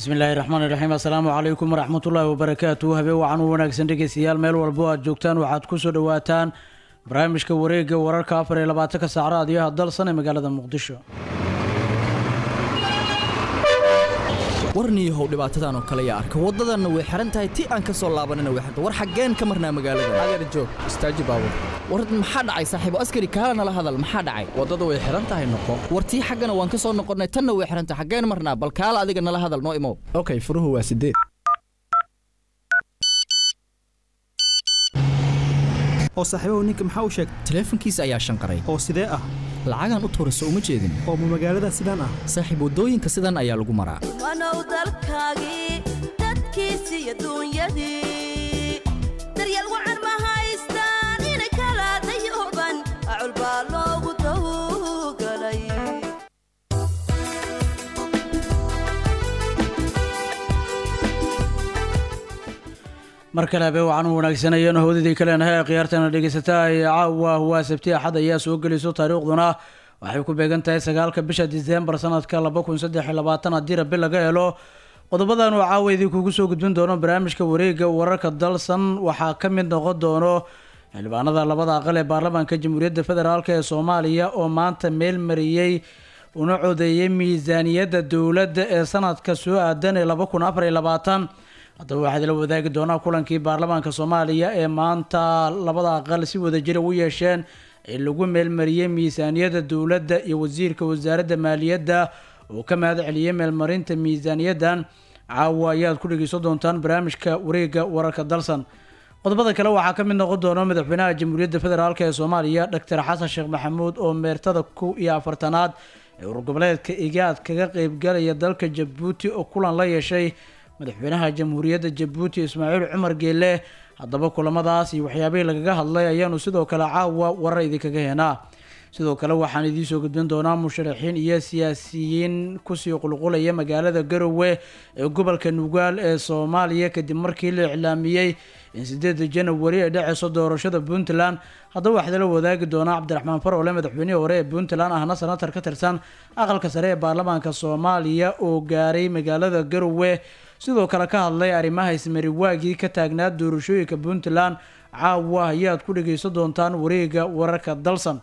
bismillaahi raxmaani raxiim assalaamu calaykum waraxmatullaahi wabarakaatu habeen wacan u wanaagsan dhegeystayaal meel walbo aad joogtaan waxaad ku soo dhowaataan barnaamijka wareegga wararka afar iyo labaatanka saacraad iyo hadalsan ee magaalada muqdisho warniyahow dhibaatadan oo kale yaa arka waddadanna way xihan tahay ti aan ka soo laabanina way xiran war xaggeen ka marnaa magaalada adeer joog istaaji baabur war maxaa dhacay saaxiibo askari kaala nala hadal maxaa dhacay waddada way xihan tahay noqo war tii xaggana waan ka soo noqonnay tanna way xihan tahay xaggeen marnaa bal kaala adiga nala hadal noo imow okay furuhu waa sideed oo saaxiibahu ninka maxaa u sheegay taleefankiisa ayaa shanqaray oo sidee ah lacagaan u tuurayso uma jeedin oo ma magaalada sidaan ah saaxiib waddooyinka sidan ayaa lagu maraa wanow dalkaagii dadkiisi iyo duunyadii daryeel wacan ma haystaan inay kala dayuban acul baa loogu tawgalay mar kale habeen wacan u wanaagsanayeen hawdadii kaleenahay ee khiyaartana dhegeysataa ee caawa waa sabti axad ayaa soo geliso taariikhduna waxay ku beegan tahay sagaalka bisha diseembar sanadka laba kun saddex iyo labaatan haddii rabi laga helo qodobadan oo caawa idinkugu soo gudbin doono barnaamijka wareegga wararka dalsan waxaa ka mid noqon doono xildhibaanada labada aqal ee baarlamaanka jamhuuriyadda federaalk ee soomaaliya oo maanta meel mariyey una codeeyay miisaaniyadda dowladda ee sanadka soo aadan ee laba kun afar iyo labaatan haddaba waxaad la wadaagi doonaa kulankii baarlamaanka soomaaliya ee maanta labada aqal si wadajira u yeesheen ee lagu meelmariyey miisaaniyadda dowladda iyo wasiirka wasaaradda maaliyadda oo ka mahad celiyey meelmarinta miisaaniyaddan caawa ayaad ku dhegeysan doontaan barnaamijka wareegga wararka dalsan qodobada kale waxaa ka mid noqon doona madaxweynaha jamhuuriyadda federaalk ee soomaaliya doctor xasan sheekh maxamuud oo meertada ku iyo afartanaad ee urgoboleedka igaad kaga qeybgalaya dalka jabuuti oo kulan la yeeshay madaxweynaha jamhuuriyadda jabuuti ismaaciil cumar geele haddaba kulamadaas iyo waxyaabihii lagaga hadlay ayaanu sidoo kale caawa warar idinkaga heenaa sidoo kale waxaan idiinsoo gudbin doonaa musharaxiin iyo siyaasiyiin kusii qulqulaya magaalada garowe ee gobolka nugaal ee soomaaliya kadib markii la iclaamiyey in sideeda janawari ay dhaceyso doorashada puntland haddaba waxaa la wadaagi doonaa cabdiraxmaan farole madaxweynihii hore ee puntland ahna senatar ka tirsan aqalka sare ee baarlamaanka soomaaliya oo gaaray magaalada garowe sidoo kale ka hadlay arrimaha ismariwaagii ka taagnaa doorashooyinka puntland caawa ayaad ku dhegeysan doontaan wareega wararka dalsan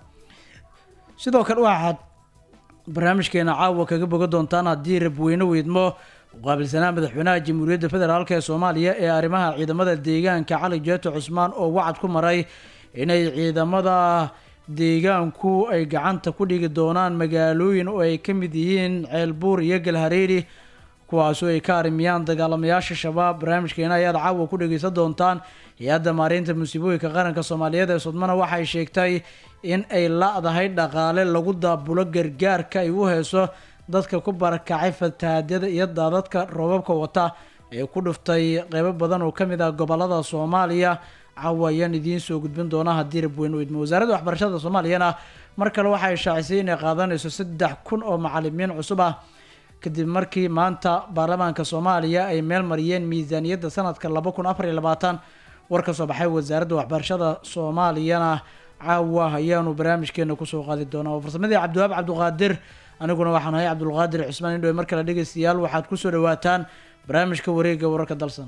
sidoo kale waxaad barnaamijkeena caawa kaga boga doontaan haddii rabweyne weydmo uqaabilsanaa madaxweynaha jamhuuriyadda federaalk ee soomaaliya ee arrimaha ciidamada deegaanka cali jeeto cusmaan oo wacad ku maray inay ciidamada deegaanku ay gacanta ku dhigi doonaan magaalooyin oo ay ka mid yihiin ceelbuur iyo galhareeri kuwaasoo ay ka arimiyaan dagaalamayaasha shabaab barnaamijkeena ayaad caawa ku dhegeysan doontaan hay-adda maareynta musiibooyinka qaranka soomaaliyeed ee sudmana waxay sheegtay in ay la-dahay dhaqaale lagu daabulo gargaarka ay u heyso dadka ku barakacay fatahaadyada iyo daadadka roobabka wata ee ku dhuftay qeybo badan oo kamid ah gobolada soomaaliya caawa ayaan idiin soo gudbin doonaa haddii rabweyn u idmo wasaaradda waxbarashada soomaaliyana mar kale waxay shaacisay inay qaadanayso saddex kun oo macalimiin cusub ah kadib markii maanta baarlamaanka soomaaliya ay meel mariyeen miisaaniyadda sanadka laba kun afar iyo labaatan war ka soo baxay wasaaradda waxbarashada soomaaliyana caawa ayaanu barnaamijkeena kusoo qaadi doonaa oo farsamadii cabdiwahaab cabduqaadir aniguna waxaan ahay cabdulqaadir cismaan indhowe mar kale dhegeystayaal waxaad kusoo dhawaataan barnaamijka wareegga wararka dalsan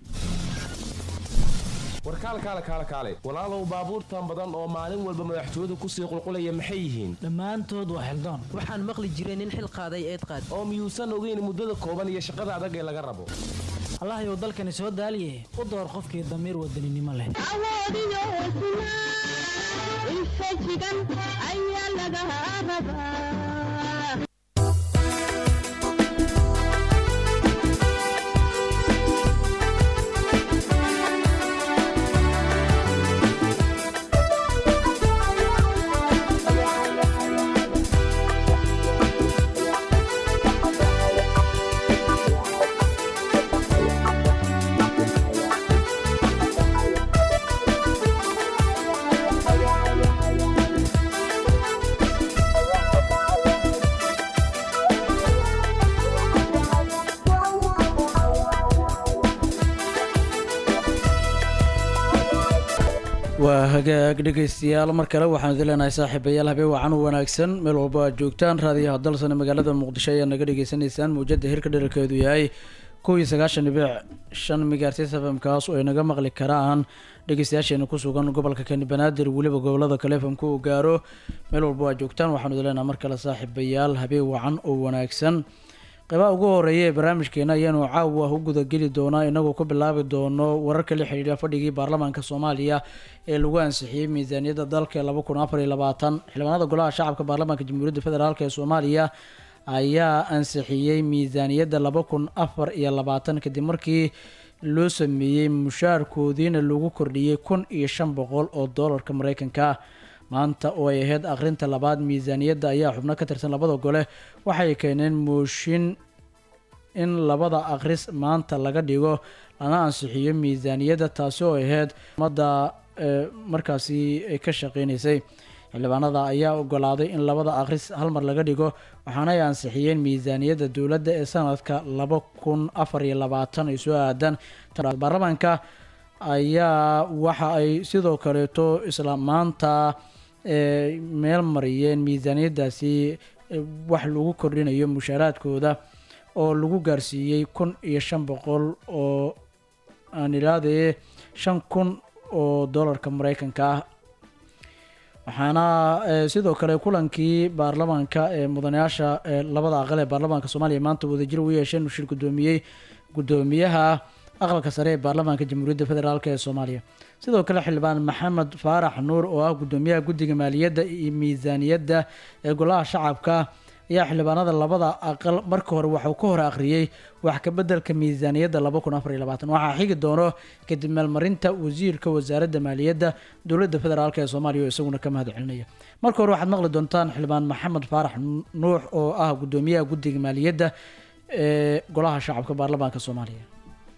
warkaal kaale kaale kaale walaalow baabuurtan badan oo maalin walba madaxtooyadu kusii qulqulaya maxay yihiin dhammaantood waa xildaan waxaan maqli jiray nin xil qaaday eed qaad oo miyuusan ogeyn muddada kooban iyo shaqada adag ee laga rabo allahayow dalkani soo daaliye u door qofkii damiir wadaninimo leh waa hagaag dhegeystayaal mar kale waxaan idin leenahay saaxiibayaal habeen wacan u wanaagsan meel walba aad joogtaan raadiyaha dalsane magaalada muqdisho ayaa naga dhegeysanaysaan mawjada hirka dherarkeedu yahay kow iyo sagaashan dhibic shan migaartis fmkaas oo ay naga maqli karaan dhegeystayaasheena ku sugan gobolka kani banaadir weliba gobolada kale fmka uu gaaro meel walba waa joogtaan waxaanu idin leenaha mar kale saaxiibayaal habeen wacan oo wanaagsan qeybaha ugu horeeya ee barnaamijkeena ayaanu caawa u gudageli doonaa inagoo ku bilaabi doono wararka la xidhiidha fadhigii baarlamaanka soomaaliya ee lagu ansixiyey miisaaniyadda dalka laba kun afar iyo labaatan xildhibaanada golaha shacabka baarlamaanka jamhuuriyadda federaalk ee soomaaliya ayaa ansixiyey miisaaniyadda laba kun afar iyo labaatan kadib markii loo sameeyey mushaarkoodiina lagu kordhiyey kun iyo shan boqol oo doolarka mareykanka maanta oo ay ahayd akhrinta labaad miisaaniyadda ayaa xubno ka tirsan labada gole waxay keeneen mooshin in labada akhris maanta laga dhigo lana ansixiyo miisaaniyadda taasi oo ahayd ummadda markaasi ka shaqeynaysay xildhibaanada ayaa ogolaaday in labada akhris hal mar laga dhigo waxaana ay ansixiyeen miisaaniyadda dowladda ee sanadka laba kun afar iyo labaatan ay soo aadaan baarlamaanka ayaa waxa ay sidoo kaleeto isla maanta meel mariyeen miisaaniyaddaasi wax lagu kordhinayo mushaaraadkooda oo lagu gaarsiiyey kun iyo shan boqol oo aan ilaadee shan kun oo doolarka mareykanka ah waxaana sidoo kale kulankii baarlamaanka ee mudanayaasha labada aqal ee baarlamaanka soomaaliya maanta wadajir u yeesheen shir gudoomiyey gudoomiyaha aqalka sare ee baarlamaanka jamhuuriyadda federaalk ee soomaaliya sidoo kale xildhibaan maxamed faarax nuur oo ah gudoomiyaha guddiga maaliyadda iyo miisaaniyadda ee golaha shacabka ayaa xildhibaanada labada aqal marka hore waxuu ka hor akhriyey wax kabeddelka miisaaniyadda laba kun afar iyo labaatan waxaa xigi doono kadib meelmarinta wasiirka wasaaradda maaliyadda dowladda federaalk ee soomaaliya oo isaguna ka mahad celinaya marka hore waxaad maqli doontaan xildhibaan maxamed faarax nuux oo ah gudoomiyaha guddiga maaliyadda ee golaha shacabka baarlamaanka soomaaliya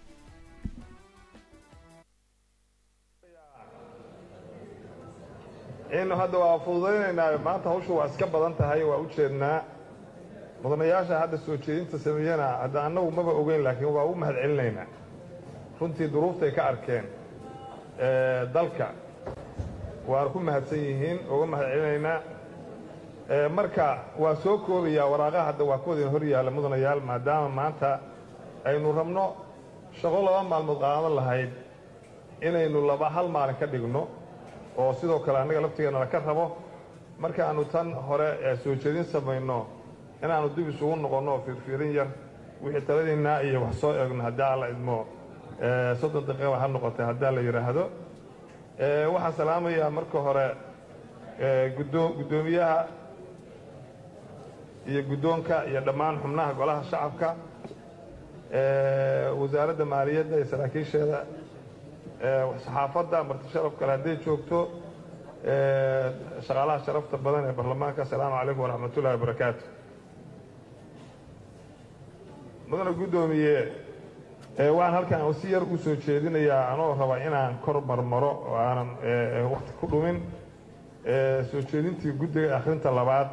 inu hadda waa fududaynaynaa maanta hawshu waa iska badan tahay waa u jeednaa mudanayaasha hadda soo jeedinta sameeyana hadda annagu maba ogeyn laakiin waa u mahad celinaynaa runtii duruuftay ka arkeen dalka waana ku mahadsan yihiin uga mahad celinaynaa marka waa soo koobayaa waraaqaha hadda waa kuwadin hor yaalla mudanayaal maadaama maanta aynu rabno shaqo laba maalmood qaadan lahayd inaynu laba hal maalin ka dhigno oo sidoo kale annaga laftigeena laka rabo markaannu tan hore ee soo jeedin samayno inaannu dib isugu noqonno oo fiirfiirin yar wixii taladiinnaa iyo wax soo eegno haddii alla idmo soddon daqiiqaba ha noqotay haddii la yidhaahdo waxaan salaamayaa marka hore guddoomiyaha iyo guddoonka iyo dhammaan xubnaha golaha shacabka wasaaradda maaliyadda iyo saraakiisheeda saxaafadda marti sharaf kale hadday joogto shaqaalaha sharafta badan ee baarlamaanka asalaamu calaykum waraxmatullahi wabarakaatu mudana guddoomiye waxaan halkan si yar u soo jeedinayaa anoo raba inaan kor marmaro oo aanan wakti ku dhumin soo jeedintii guddiga akhrinta labaad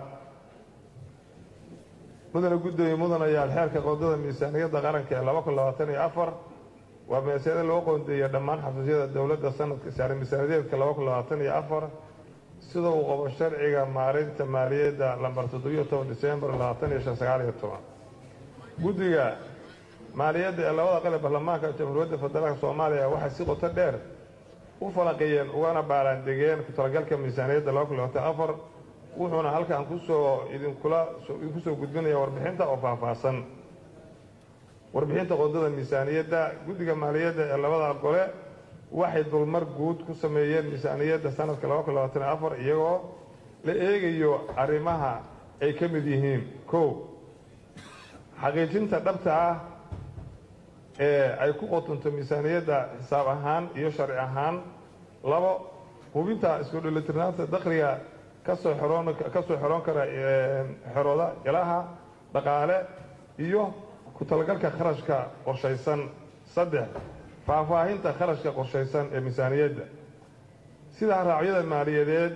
mudana guddoomiye mudanayaal xeerka qoondada miisaaniyadda qaranka ee laba kun labaatan iyo afar waa meeseeda loo qoondeeyey dhammaan xafiisyada dowladda sanadka saare miisaaniyadeedka laba kun labaatan iyo afar sida uu qabo sharciga maareynta maaliyadda lambar toddobiyo toban disembar labaatan iyo shan sagaal iyo toban guddiga maaliyadda ee labada qale baarlamaanka jamhuuriyadda federaalka soomaaliya waxay si qoto dheer u falaqiyeen ugana baaraandegeen ku-talagalka miisaaniyadda laba kun labaatan afar wuxuuna halkan kusoo idinkula idinku soo gudbinaya warbixinta oo faahfaahsan warbixinta qoondada miisaaniyadda guddiga maaliyadda ee labada gole waxay dulmar guud ku sameeyeen miisaaniyadda sanadka laba kun labaatan afar iyagoo la eegayo arrimaha ay ka mid yihiin kow xaqiijinta dhabta ah ee ay ku qotonto miisaaniyadda xisaab ahaan iyo sharci ahaan labo hubinta isku dheelitirnaanta dakhliga kasoo xeroon kasoo xeroon kara xerooda ilaha dhaqaale iyo ku-talagalka kharashka qorshaysan saddex faahfaahinta kharashka qorshaysan ee miisaaniyadda sida raacyada maaliyadeed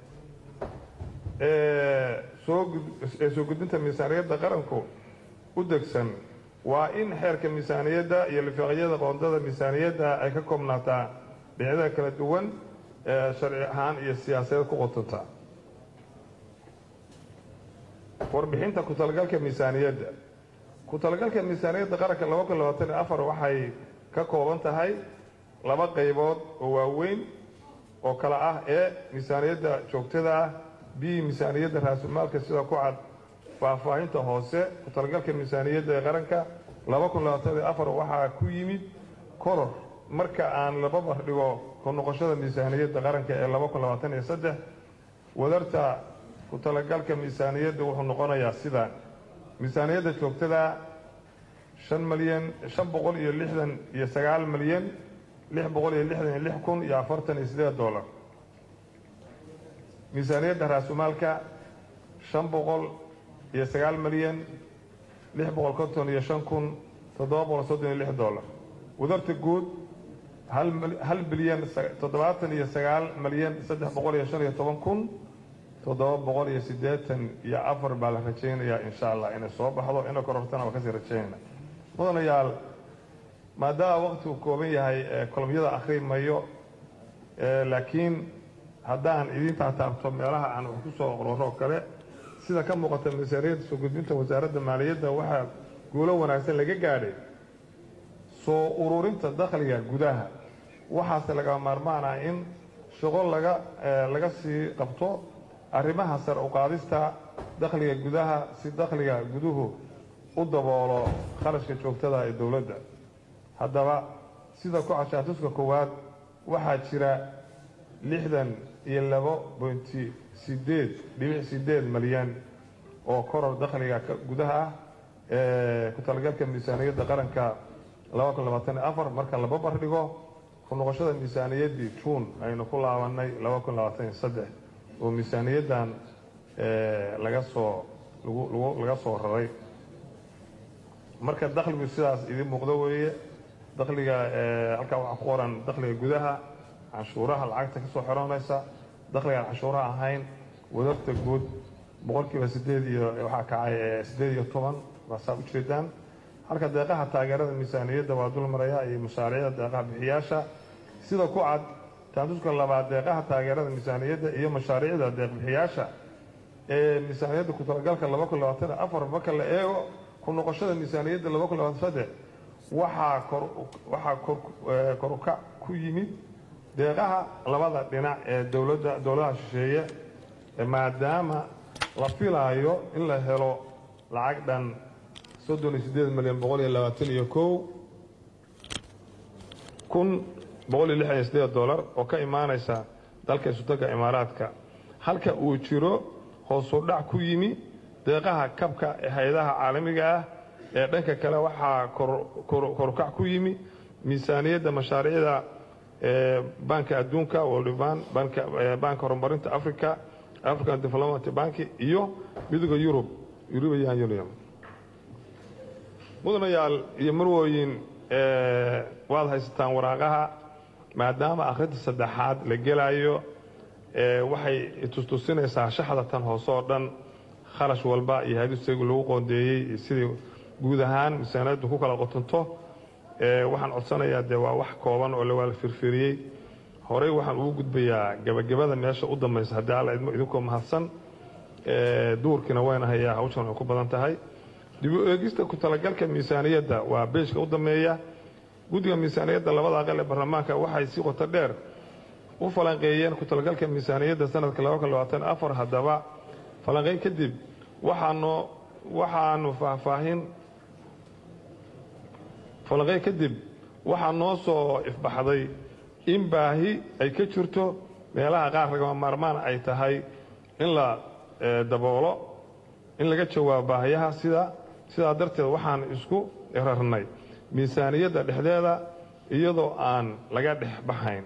ee sooee soo gudbinta miisaaniyadda qaranku u degsan waa in xeerka miisaaniyadda iyo lifaaqyada qoondada miisaaniyadda ay ka koobnaataa dhinacyada kala duwan ee sharci ahaan iyo siyaasadeed ku qotonta warbixinta ku-talagalka miisaaniyadda ku talagalka miisaaniyadda qaranka laba kun labaatan iyo afar waxay ka kooban tahay laba qaybood oo waaweyn oo kale ah ee miisaaniyadda joogtada ah b miisaaniyadda raasumaalka sida ku cad faahfaahinta hoose ku talagalka miisaaniyadda ee qaranka laba kun labaatan iyo afar waxaa ku yimid koror marka aan la babar dhigo ku noqoshada miisaaniyadda qaranka ee laba kun labaatan iyo saddex wadarta ku talagalka miisaaniyadda wuxuu noqonayaa sidaan miisaaniyadda joogtada shan malyan shan boqol iyo lixdan iyo sagaal malyan lix boqol iyo lixdan iyo lix kun iyo afartan iyo sideed dollar miisaaniyadda raasumaalka shan boqol iyo sagaal malyan lix boqol konton iyo shan kun toddoba boqol soddon iyo lix dollar wadarta guud hal bilyan toddobaatan iyo sagaal malyan saddex boqol iyo shan iyo toban kun toddoba boqol iyo siddeetan iyo afar baa la rajaynayaa insha allah inay soo baxdo ina korortana waa kasii rajaynayna mudanayaal maadaama waqtigu kooban yahay kolomyada akhri mayo laakiin haddaan idiin taataabto meelaha aan wax ku soo qororo kale sida ka muuqata miisaaniyadda soo gudbinta wasaaradda maaliyadda waxaa guulo wanaagsan laga gaadhay soo ururinta dakhliga gudaha waxaase laga maarmaan ah in shaqo laga laga sii qabto arrimaha sar u qaadista dakhliga gudaha si dakhliga guduhu u daboolo kharashka joogtada ee dowladda haddaba sida ku cashaatuska koowaad waxaa jira lixdan iyo labo bointi sideed dhibic sideed malyan oo koror dakhliga gudaha ah ee ku talagalka miisaaniyadda qaranka laba kun labaatan iyo afar marka la babar dhigo ku noqoshada miisaaniyaddii juun aynu ku laabanay laba kun labaatan iyo saddex oo miisaaniyaddan laga soo lagu laga soo raray marka dakhligu sidaas idiin muuqdo weeye dakhliga halkaa waxaa ku qoran dakhliga gudaha canshuuraha lacagta ka soo xiranaysa dakhligaan canshuuraha ahayn wadarta guud boqolkiiba sideed iyo waxaa kacay siddeed iyo toban baa saa u jeedaan halka deeqaha taageerada miisaaniyadda waa dul maraya iyo mashaariicda deeqaha bixiyaasha sida ku cad taatuska labaad deeqaha taageerada miisaaniyadda iyo mashaariicda deeq bixiyaasha ee miisaaniyadda ku talagalka laba kun labaatan afar marka la eego ku noqoshada miisaaniyadda laba kun labaatan saddex waxaa kor waxaa kor korukac ku yimid deeqaha labada dhinac ee dowladda dowladaha shisheeye maadaama la filaayo in la helo lacag dhan soddon iyo siddeed milyan boqol iyo labaatan iyo kow kun boqol iyo lixdan iyo siddeed dollar oo ka imaanaysa dalka isutaga imaaraadka halka uu jiro hoosu dhac ku yimi deeqaha kabka ee hay-adaha caalamiga ah ee dhanka kale waxaa korukac ku yimi miisaaniyadda mashaariicda banka adduunka world bank banka horumarinta africa african development bank iyo midooda yurub european union mudanayaal iyo marwooyin waad haysataan waraaqaha maadaama akhrinta saddexaad la gelayo waxay tustusinaysaa shaxda tan hoose oo dhan kharash walba iyo hadisaygu lagu qoondeeyey iyo sidii guud ahaan miisaaniyaddu ku kala qotonto waxaan codsanayaa dee waa wax kooban oo lawaa la firfiriyey horey waxaan ugu gudbayaa gebagabada meesha u dambaysa haddii alla idmo idinkoo mahadsan duurkiina wayna hayaa hawshan way ku badan tahay dib u eegista ku talagalka miisaaniyadda waa beejka u dambeeya guddiga miisaaniyadda labada aqal ee baarlamaanka waxay si qoto dheer u falanqeeyeen ku talagalka miisaaniyadda sanadka laba kun labaatan afar haddaba falanqeyn kadib waxaanu waxaanu faahfaahin falanqeyn kadib waxaa noo soo ifbaxday in baahi ay ka jirto meelaha qaar lagama maarmaan ay tahay in la daboolo in laga jawaabo baahiyaha sida sidaa darteed waxaan isku rarnay miisaaniyadda dhexdeeda iyadoo aan laga dhex baxayn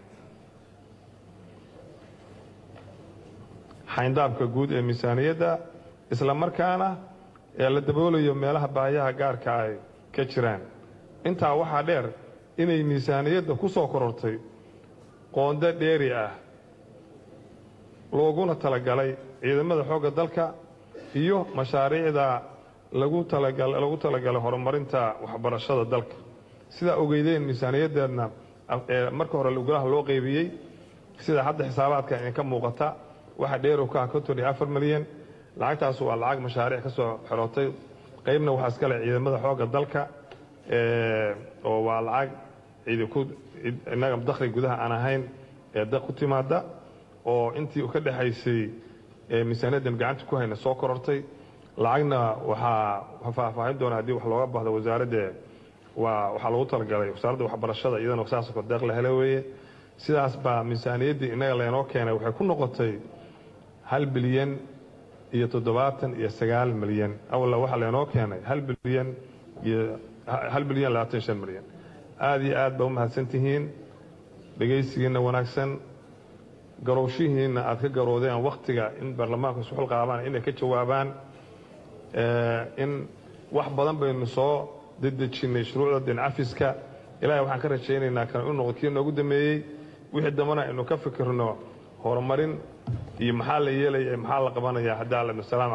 xayndaabka guud ee miisaaniyadda isla markaana ee la daboolayo meelaha baahiyaha gaarka ay ka jiraan intaa waxaa dheer inay miisaaniyadda ku soo korortay qoonde dheeri ah looguna talagalay ciidamada xoogga dalka iyo mashaariicda lagu talalagu talagalay horumarinta waxbarashada dalka sidaa ogeydeen miisaaniyaddeedna ee marka hore golaha loo qeybiyey sida hadda xisaabaadka idinka muuqata waxaa dheerow ka ah konton iyo afar milyan lacagtaas waa lacag mashaariic ka soo xerootay qaybna waxaa iskale ciidamada xoogga dalka oo waa lacag cidi ku innaga dakhli gudaha aan ahayn ee daq ku timaada oo intii ka dhexaysay miisaaniyaddan gacanta ku hayna soo korortay lacagna waxaa faahfaahin doona haddii wax looga bahdo wasaaradda waa waxaa lagu talagalay wasaaradda waxbarashada iyadana saasoo kale deeq la hele weeye sidaas baa miisaaniyaddii innaga leenoo keenay waxay ku noqotay hal bilyan iyo toddobaatan iyo sagaal milyan awalla waxaa leenoo keenay hal bilyan iyo hal bilyan labaatan shan milyan aada iyo aad baa u mahadsan tihiin dhegaysigiinna wanaagsan garowshihiinna aad ka garoodeen wakhtiga in baarlamaanku isxul qaabaan inay ka jawaabaan in wax badan baynu soo dedejinnay shuruucda dincafiska ilaahay waxaan ka rajaynaynaa kan u noqdo kii noogu dameeyey wixii dambana aynu ka fikirno horumarin iyo maxaa la yeelaya maxaa la qabanaya haddaa la salaam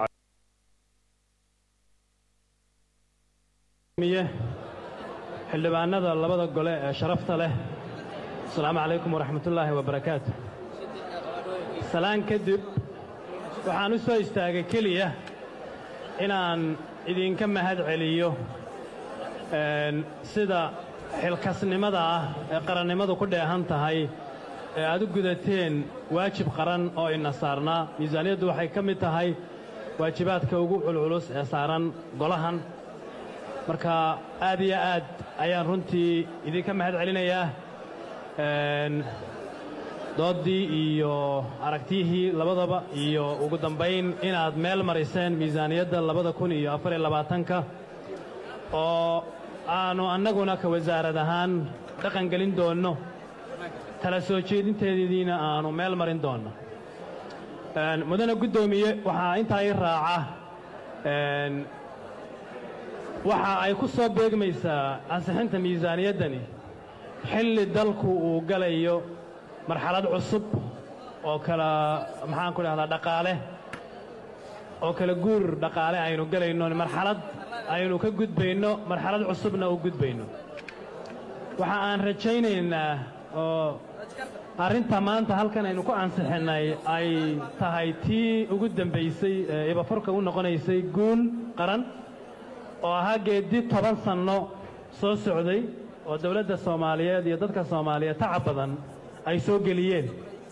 xildhibaanada labada gole ee sharafta leh asalaamu calaykum waraxmatullaahi wabarakaatu salaan kadib waxaan u soo istaagay keliya inaan idinka mahad celiyo sida xilkasnimada ah ee qarannimadu ku dheehan tahay ee aad u gudateen waajib qaran oo ina saarnaa miisaaniyaddu waxay ka mid tahay waajibaadka ugu culculus ee saaran golahan marka aad iyo aad ayaan runtii idinka mahad celinayaa dooddii iyo aragtiyihii labadaba iyo ugu dambayn inaad meel mariseen miisaaniyadda labada kun iyo afariyo labaatanka oo aannu annaguna ka wasaarad ahaan dhaqan gelin doonno tala soo jeedinteediina aannu meel marin doonno mudane guddoomiye waxaa intaa ii raaca waxa ay ku soo beegmaysaa ansixinta miisaaniyaddani xilli dalku uu galayo marxalad cusub oo kala maxaan ku dhahdaa dhaqaale oo kala guur dhaqaale aynu gelayno marxalad aynu ka gudbayno marxalad cusubna u gudbayno waxa aan rajaynaynaa oo arrinta maanta halkan aynu ku ansixinnay ay tahay tii ugu dembaysay ee ibafurka u noqonaysay guul qaran oo ahaa geeddi toban sanno soo socday oo dawladda soomaaliyeed iyo dadka soomaaliyeed tacab badan ay soo geliyeen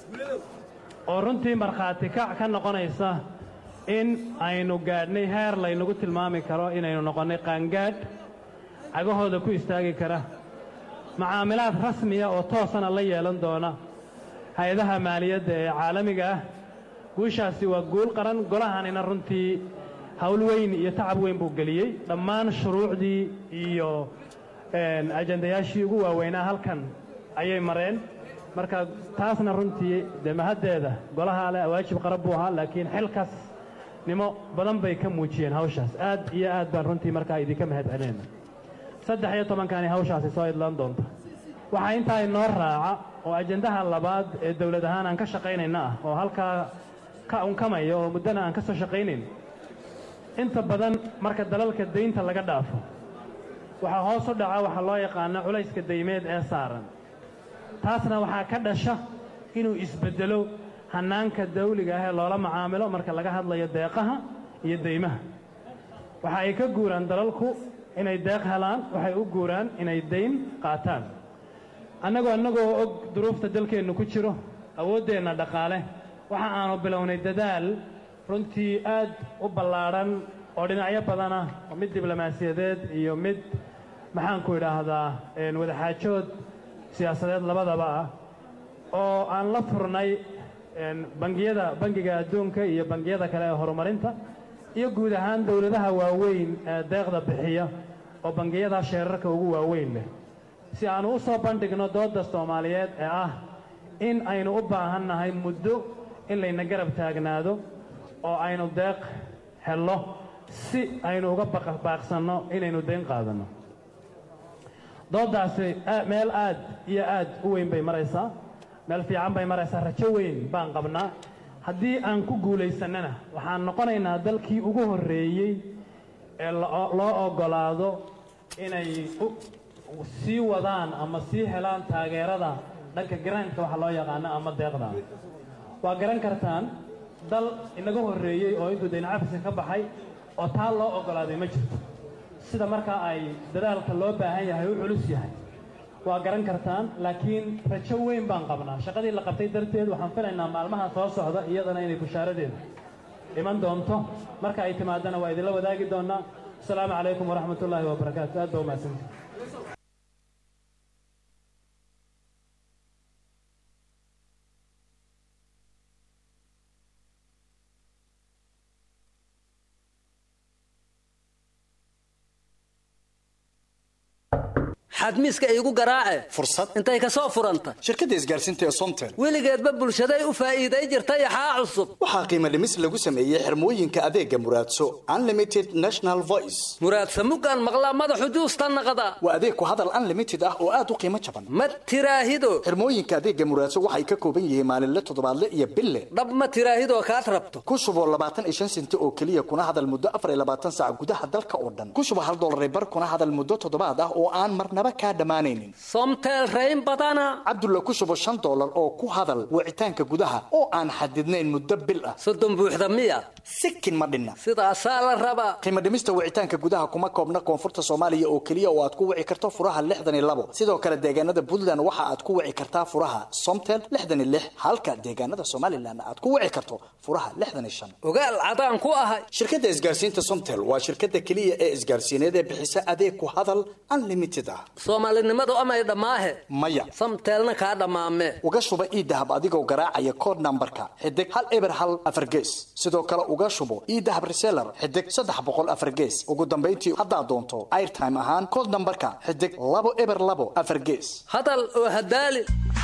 oo runtii markhaati kac ka noqonaysa in aynu gaadhnay heer laynagu tilmaami karo inaynu noqonnay qaangaadh cagahooda ku istaagi kara macaamilaad rasmiya oo toosana la yeelan doona hay-adaha maaliyadda ee caalamiga ah guushaasi waa guul qaran golahanina runtii hawl weyn iyo tacab weyn buu geliyey dhammaan shuruucdii iyo ajandayaashii ugu waaweynaa halkan ayay mareen marka taasna runtii dee mahaddeeda golaha leh waajib qaran buu ahaa laakiin xilkas nimo badan bay ka muujiyeen hawshaas aad iyo aad baan runtii markaa idinka mahad celinayna saddex iyo tobankaani hawshaasi soo idlaan doonta waxaa intaa inoo raaca oo ajandaha labaad ee dawlad ahaan aan ka shaqaynayna ah oo halkaa ka unkamaya oo muddana aan ka soo shaqaynayn inta badan marka dalalka daynta laga dhaafo waxaa hoos u dhaca waxaa loo yaqaano culayska daymeed ee saaran taasna waxaa ka dhasha inuu isbeddelo hannaanka dawliga ah ee loola macaamilo marka laga hadlayo deeqaha iyo daymaha waxa ay ka guuraan dalalku inay deeq helaan waxay u guuraan inay dayn qaataan annagoo annagoo og duruufta dalkeennu ku jiro awooddeenna dhaqaale waxa aanu bilownay dadaal runtii aad u ballaadhan oo dhinacyo badan ah oo mid diblomaasiyadeed iyo mid maxaanku idhaahdaa wadaxaajood siyaasadeed labadaba ah oo aan la furnay bangiyada bangiga adduunka iyo bangiyada kale ee horumarinta iyo guud ahaan dowladaha waaweyn ee deeqda bixiya oo bangiyadaa sheerarka ugu waaweyn leh si aannu u soo bandhigno doodda soomaaliyeed ee ah in aynu u baahan nahay muddo in layna garab taagnaado oo aynu deeq hello si aynu uga baaqsanno inaynu dayn qaadanno dooddaasi meel aad iyo aad u weyn bay maraysaa meel fiican bay maraysaa rajo weyn baan qabnaa haddii aan ku guulaysannana waxaan noqonaynaa dalkii ugu horreeyey ee loo oggolaado inay sii wadaan ama sii helaan taageerada dhanka garaanka waxa loo yaqaano ama deeqda waa garan kartaan dal inaga horreeyey oo intuu dayn cafiska ka baxay oo taa loo oggolaaday ma jirto sida markaa ay dadaalka loo baahan yahay u culus yahay waa garan kartaan laakiin rajo weyn baan qabnaa shaqadii la qabtay darteed waxaan filaynaa maalmaha soo socda iyadana inay bushaaradeedu iman doonto marka ay timaadana waa idinla wadaagi doonaa asalaamu calaykum waraxmatullaahi wabarakaatu aad baa umahadsantii xadmiiska iigu garaace fursad intay ka soo furanta shirkadda isgaarsiinta ee somtel weligeedba bulshaday u faa'iiday jirta yaxaa cusub waxaa qiimo dhimis lagu sameeyey xirmooyinka adeega muraadso unlimited national voice muraadsa muggaan maqlaa madaxu juusta naqda waa adeeg ku hadal unlimited ah oo aad u qiimo jaban ma tiraahido xirmooyinka adeega muraadso waxay ka kooban yihiin maalinle toddobaadle iyo bille dhab ma tiraahidoo kaad rabto ku shuboo labaatan iyo shan senti oo keliya kuna hadal muddo afar iyo labaatan saac gudaha dalka oo dhan ku shubo hal dollar bar kuna hadal muddo toddobaad ah oo aan marnaba kaa dhammaanaynin somtel rayn badana cabdulla ku shubo shan dollar oo ku hadal wicitaanka gudaha oo aan xadidnayn muddo bil ah soddon buuxda miya sikin ma dhinna sidaasaa la rabaa qiimo dhimista wicitaanka gudaha kuma koobna koonfurta soomaaliya oo keliya oo aad ku wici karto furaha lixdan iyo labo sidoo kale deegaanada puntland waxa aad ku wici kartaa furaha somtel lixdan iyo lix halka deegaanada somalilan aad ku wici karto furaha lixdan iyo shan ogaal cadaan ku ahay shirkadda isgaarsiinta somtel waa shirkadda keliya ee isgaarsiineed ee bixisa adeeg ku hadal unlimited ah soomaalinimadu amay dhammaahe maya samteelna kaa dhammaame uga shuba iidahab adigoo garaacaya kood nambarka xidig hal eber hal afar gees sidoo kale uga shubo iidahab reseller xidig saddex boqol afar gees ugu dambayntii haddaad doonto airtime ahaan kood nambarka xidig labo eber labo afar gees hadal oo hadaali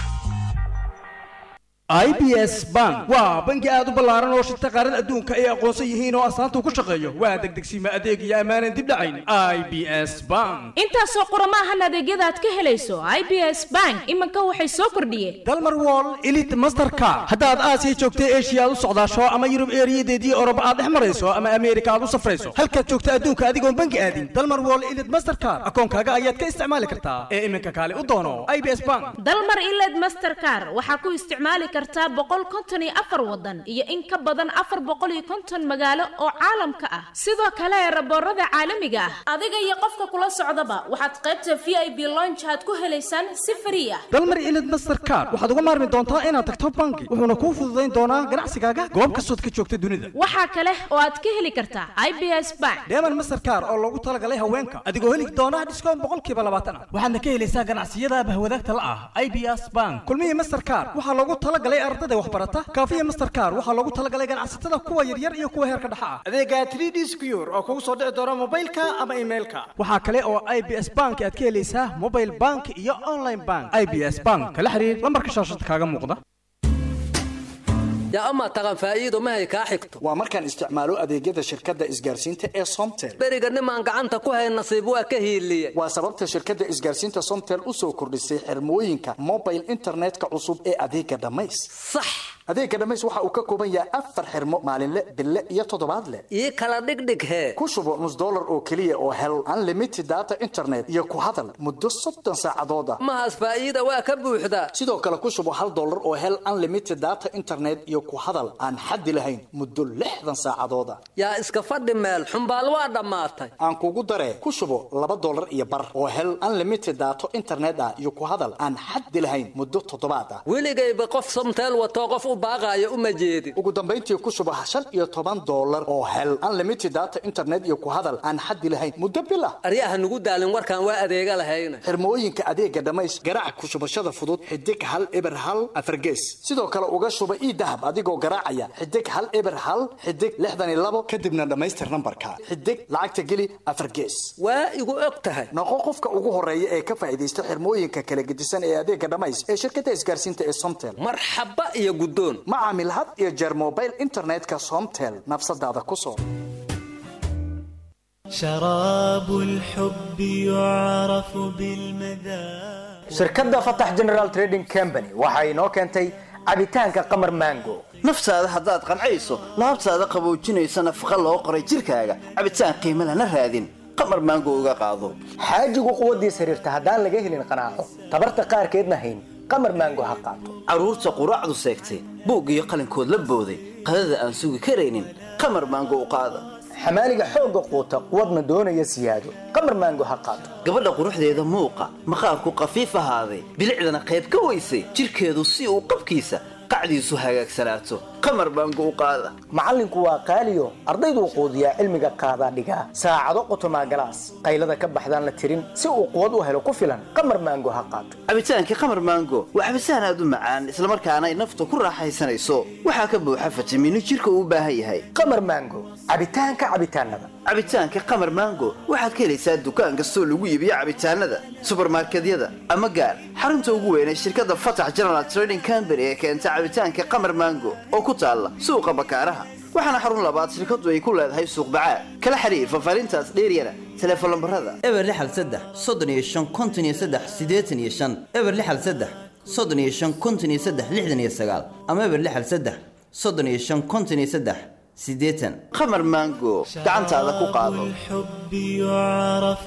i b s bank waa bangi aad u ballaaran oo shirta qaarada adduunka ay aqoonsan yihiin oo astaanta ku shaqeeyo waa degdegsiima adeeg iyo ammaanan dib dhacayn i b s bank intaasoo qurama ahan adeegyada aad ka helayso i b s bank iminka waxay soo kordhiyeen dalmar wall elite mastercard haddaad aasiya joogta eshiya aad u socdaasho ama yurub eeriyadeedii oroba aad dhex marayso ama ameerika aad u safrayso halkaad joogta adduunka adigoon bangi aadin dalmar wall elite mastercard akoonkaaga ayaad ka isticmaali kartaa ee iminka kaale u doono i b s bank dalmar iled mastercard waxaa ku isticmaali kartaa boqol konton iyo afar wadan iyo in ka badan afar boqol iyo konton magaalo oo caalamka ah sidoo kale raboorada caalamiga ah adiga iyo qofka kula socdaba waxaad qaybta v i b lonch aad ku helaysaan si frii ah dalmar ilid mastercard waxaad uga maarmi doontaa inaad tagto bangi wuxuuna kuu fududayn doonaa ganacsigaaga goob kastood ka joogta dunida waxaa kale oo aad ka heli kartaa i b s bank deeman mastercard oo loogu talagalay haweenka adigoo heli doona dhiskoon boqolkiiba labaatan ah waxaadna ka helaysaa ganacsiyada bahwadaagta la ah i b s bank kulmihii mastercard waxaa loogu talagalay ardada waxbarata kaafiya mastercard waxaa loogu talagalay ganacsatada kuwa yaryar iyo kuwa heerka dhexa ah adeega 3d secure oo kugu soo dhici doona mobilka ama emailka waxaa kale oo i b s bank aad ka helaysaa mobile bank iyo online bank i b s bank kala xiriir lambarka shaashada kaaga muuqda yaa amaa taqan faa'iido mahay kaa xigto waa markaan isticmaalo adeegyada shirkadda isgaarsiinta ee somtel beriga nimaan gacanta ku hay nasiib waa ka hiiliye waa sababta shirkadda isgaarsiinta somtel u soo kordhisay xirmooyinka mobile internetka cusub ee adeega dhammays sax adeega dhammays waxa uu ka kooban yahay afar xirmo maalinle bille iyo toddobaadle ii kala dhigdhig hee ku shubo nus dollar oo keliya oo hel unlimited data internet iyo ku hadal muddo soddon saacadood ah mahaas faa'iida waa ka buuxdaa sidoo kale ku shubo hal dollar oo hel unlimited data internet iyo ku hadal aan xaddi lahayn muddo lixdan saacadood ah yaa iska fadhi meel xumbaal waa dhammaatay aan kugu daree ku shubo laba dollar iyo bar oo hel unlimited daato internet ah iyo ku hadal aan xaddi lahayn muddo toddobaad ah weligayba qof somteel watoo qof u baaqaayo uma jeedin ugu dambayntii ku shubo shan iyo toban dollar oo hel unlimited data internet iyo ku hadal aan xaddi lahayn muddo bil ah aryaha nugu daalin warkaan waa adeega lahayna xirmooyinka adeega dhammays garaac ku shubashada fudud xidig hal eber hal afargees sidoo kale uga shuba ii dahab adigoo garaacaya xidig hal eber hal xidig lixdan iyo labo kadibna dhammaystir nambarka xidig lacagta geli afar gees waa igu og tahay noqo qofka ugu horeeya ee ka faa'iidaysta xirmooyinka kala gedisan ee adeega dhammays ee shirkadda isgaarsiinta ee somtel marxaba iyo guddoon ma caamil had iyo jeer mobile internetka somtel nafsadaada ku soo شراب الحب يعرف بالمذاق shirkadda fatax general trading company waxa inoo keentay cabitaanka qamar mango naftaada haddaad qancayso laabtaada qaboojinaysa nafaqa loo qoray jirkaaga cabitaan qiimo lana raadin qamar maango uga qaado xaajigu quwaddiis xiriirta haddaan laga helin qanaaco tabarta qaarkeedna hayn qamar mango ha qaato carruurta quraacdu seegtay buug iyo qalinkood la booday qadada aan sugi karaynin qamar maango u qaada xamaaliga xoogga quuta quwadna doonaya siyaado qamar maango ha qaato gabadha quruxdeeda muuqa maqaarku qafiif ahaaday bilicdana qayb ka weysay jidhkeedu si uu qabkiisa qacdiisu hagaagsanaato qamar baango u qaada macallinku waa qaaliyo ardayduu quudiyaa cilmiga qaadaa dhigaa saacado qotomaa galaas qaylada ka baxdaan la tirin si uu quwad u helo ku filan qamar maango ha qaato cabitaankii qamar maango waa cabitaan aad u macaan islamarkaana ay nafta ku raaxaysanayso waxaa ka buuxa fitamiino jidhka uu u baahan yahay qamar maango cabitaanka cabitaanada cabitaanka qamar maango waxaad ka helaysaa dukaan kastoo lagu iibiyo cabitaanada subarmarkedyada ama gaar xarunta ugu weyn ee shirkadda fatax general trading company ee keenta cabitaanka qamar maango oo ku taalla suuqa bakaaraha waxaana xarun labaad shirkadu ay ku leedahay suuq bacaad kala xiriir fafaarintaas dheeryana teleefon lambarada eber lixal saddex soddon iyo shan konton iyo saddex siddeetan iyo shan eber lixal saddex soddon iyo shan konton iyo saddex lixdan iyo sagaal ama eber lixal saddex soddon iyo shan konton iyo saddex siddeetan qamar maango gacantaada ku qaado الحب يعرف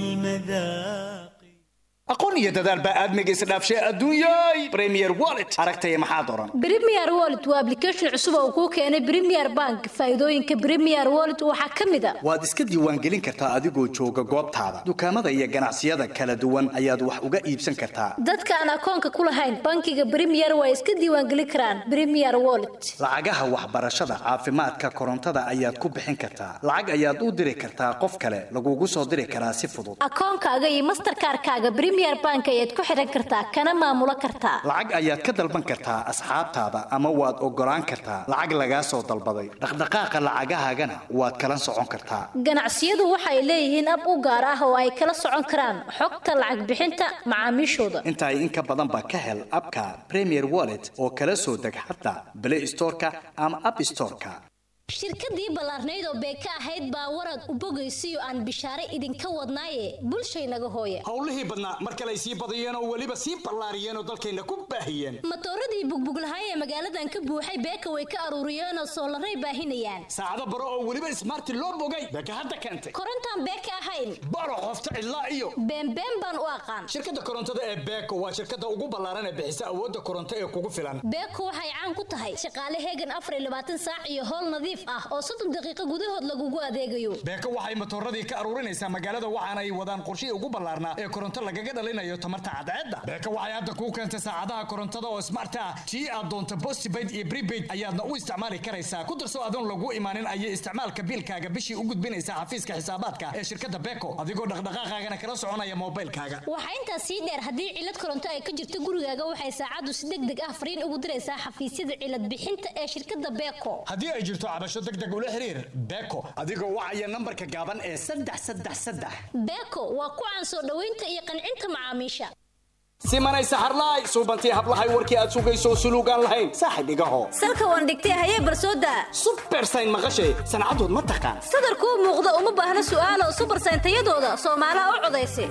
بالمذاق aqoon iyo dadaal baa aadmiga isdhaafshay adduunyay premier wallet aragtaya maxaa doran Premier Wallet waa application cusub oo kuu keenay Premier Bank. Faa'iidooyinka Premier Wallet waxaa ka mid ah waad iska diiwaangelin kartaa adigoo jooga goobtaada dukaamada iyo ganacsiyada kala duwan ayaad wax uga iibsan kartaa dadka aan akoonka ku lahayn bankiga Premier waa iska diiwaangelin karaan Premier Wallet. lacagaha waxbarashada caafimaadka korontada ayaad ku bixin kartaa lacag ayaad u diri kartaa qof kale lagugu soo diri karaa si fudud Akoonkaaga iyo Mastercard-kaaga Premier Bank ayaad ku xiran kartaa kana maamulo kartaa. lacag ayaad ka dalban kartaa asxaabtaada ama waad ogolaan kartaa lacag lagaa soo dalbaday dhaqdhaqaaqa lacagahaagana waad kala socon kartaa Ganacsiyadu waxay leeyihiin ab u gaar ah oo ay kala socon karaan xogta lacag bixinta macaamiishooda. intaa in ka badan baa ka hel abka premier wallet oo kala soo deg xataa play storeka ama app storeka shirkadii ballaarnayd oo beeka ahayd baa warad u bogaysiyo aan bishaare idinka wadnaaye bulshaynaga hooye howlihii badnaa mar kale ay sii badiyeen oo weliba sii ballaariyeen oo dalkayna ku baahiyeen matooradii bugbuglahay ee magaaladan ka buuxay beeka way ka aruuriyeenoo soolaray baahinayaan saacado baro oo weliba ismaarti loo bogay beeka hadda keentay korontaan beeka ahayn baro qofta cidlaa iyo beenbeen baan u aqaan shirkadda korontada ee beeko waa shirkadda ugu ballaaran ee bixisa awoodda koronto ee kugu filan beeko waxay caan ku tahay shaqaale heegan afar iyo labaatan saac iyo howl nadiif ah oo soddon daqiiqo gudahood lagugu adeegayo beeko waxay matooradii ka aruurinaysaa magaalada waxaana ay wadaan qorshihii ugu ballaarnaa ee koronto lagaga dhalinayo tamarta cadceedda beeko waxay hadda kuu keentay saacadaha korontada oo smart ah tii aad doonto postpaid iyo prepaid ayaadna u isticmaali karaysaa ku darso adoon lagu imaanin ayay isticmaalka biilkaaga bishii u gudbinaysaa xafiiska xisaabaadka ee shirkadda beeko adigoo dhaqdhaqaaqaagana kala soconaya moobilkaaga waxaa intaas sii dheer haddii cilad koronto ay ka jirto gurigaaga waxay saacaddu si deg deg ah fariin ugu diraysaa xafiisyada cilad bixinta ee shirkadda beeko haddii ay jirto cabasho deg deg ula xiriir beeko adigoo wacaya nambarka gaaban ee saddex saddex saddex beeko waa ku caan soo dhoweynta iyo qancinta macaamiisha simanay saxarlaay suubantii hablahay warkii aad sugayso suluugaan lahayn saaxib igaho salka waan dhigtay hayee barsooda subersayn maqashay sancadood ma taqaan sadarkuu muuqda uma baahna su'aalo subersayn tayadooda soomaalaha u codaysa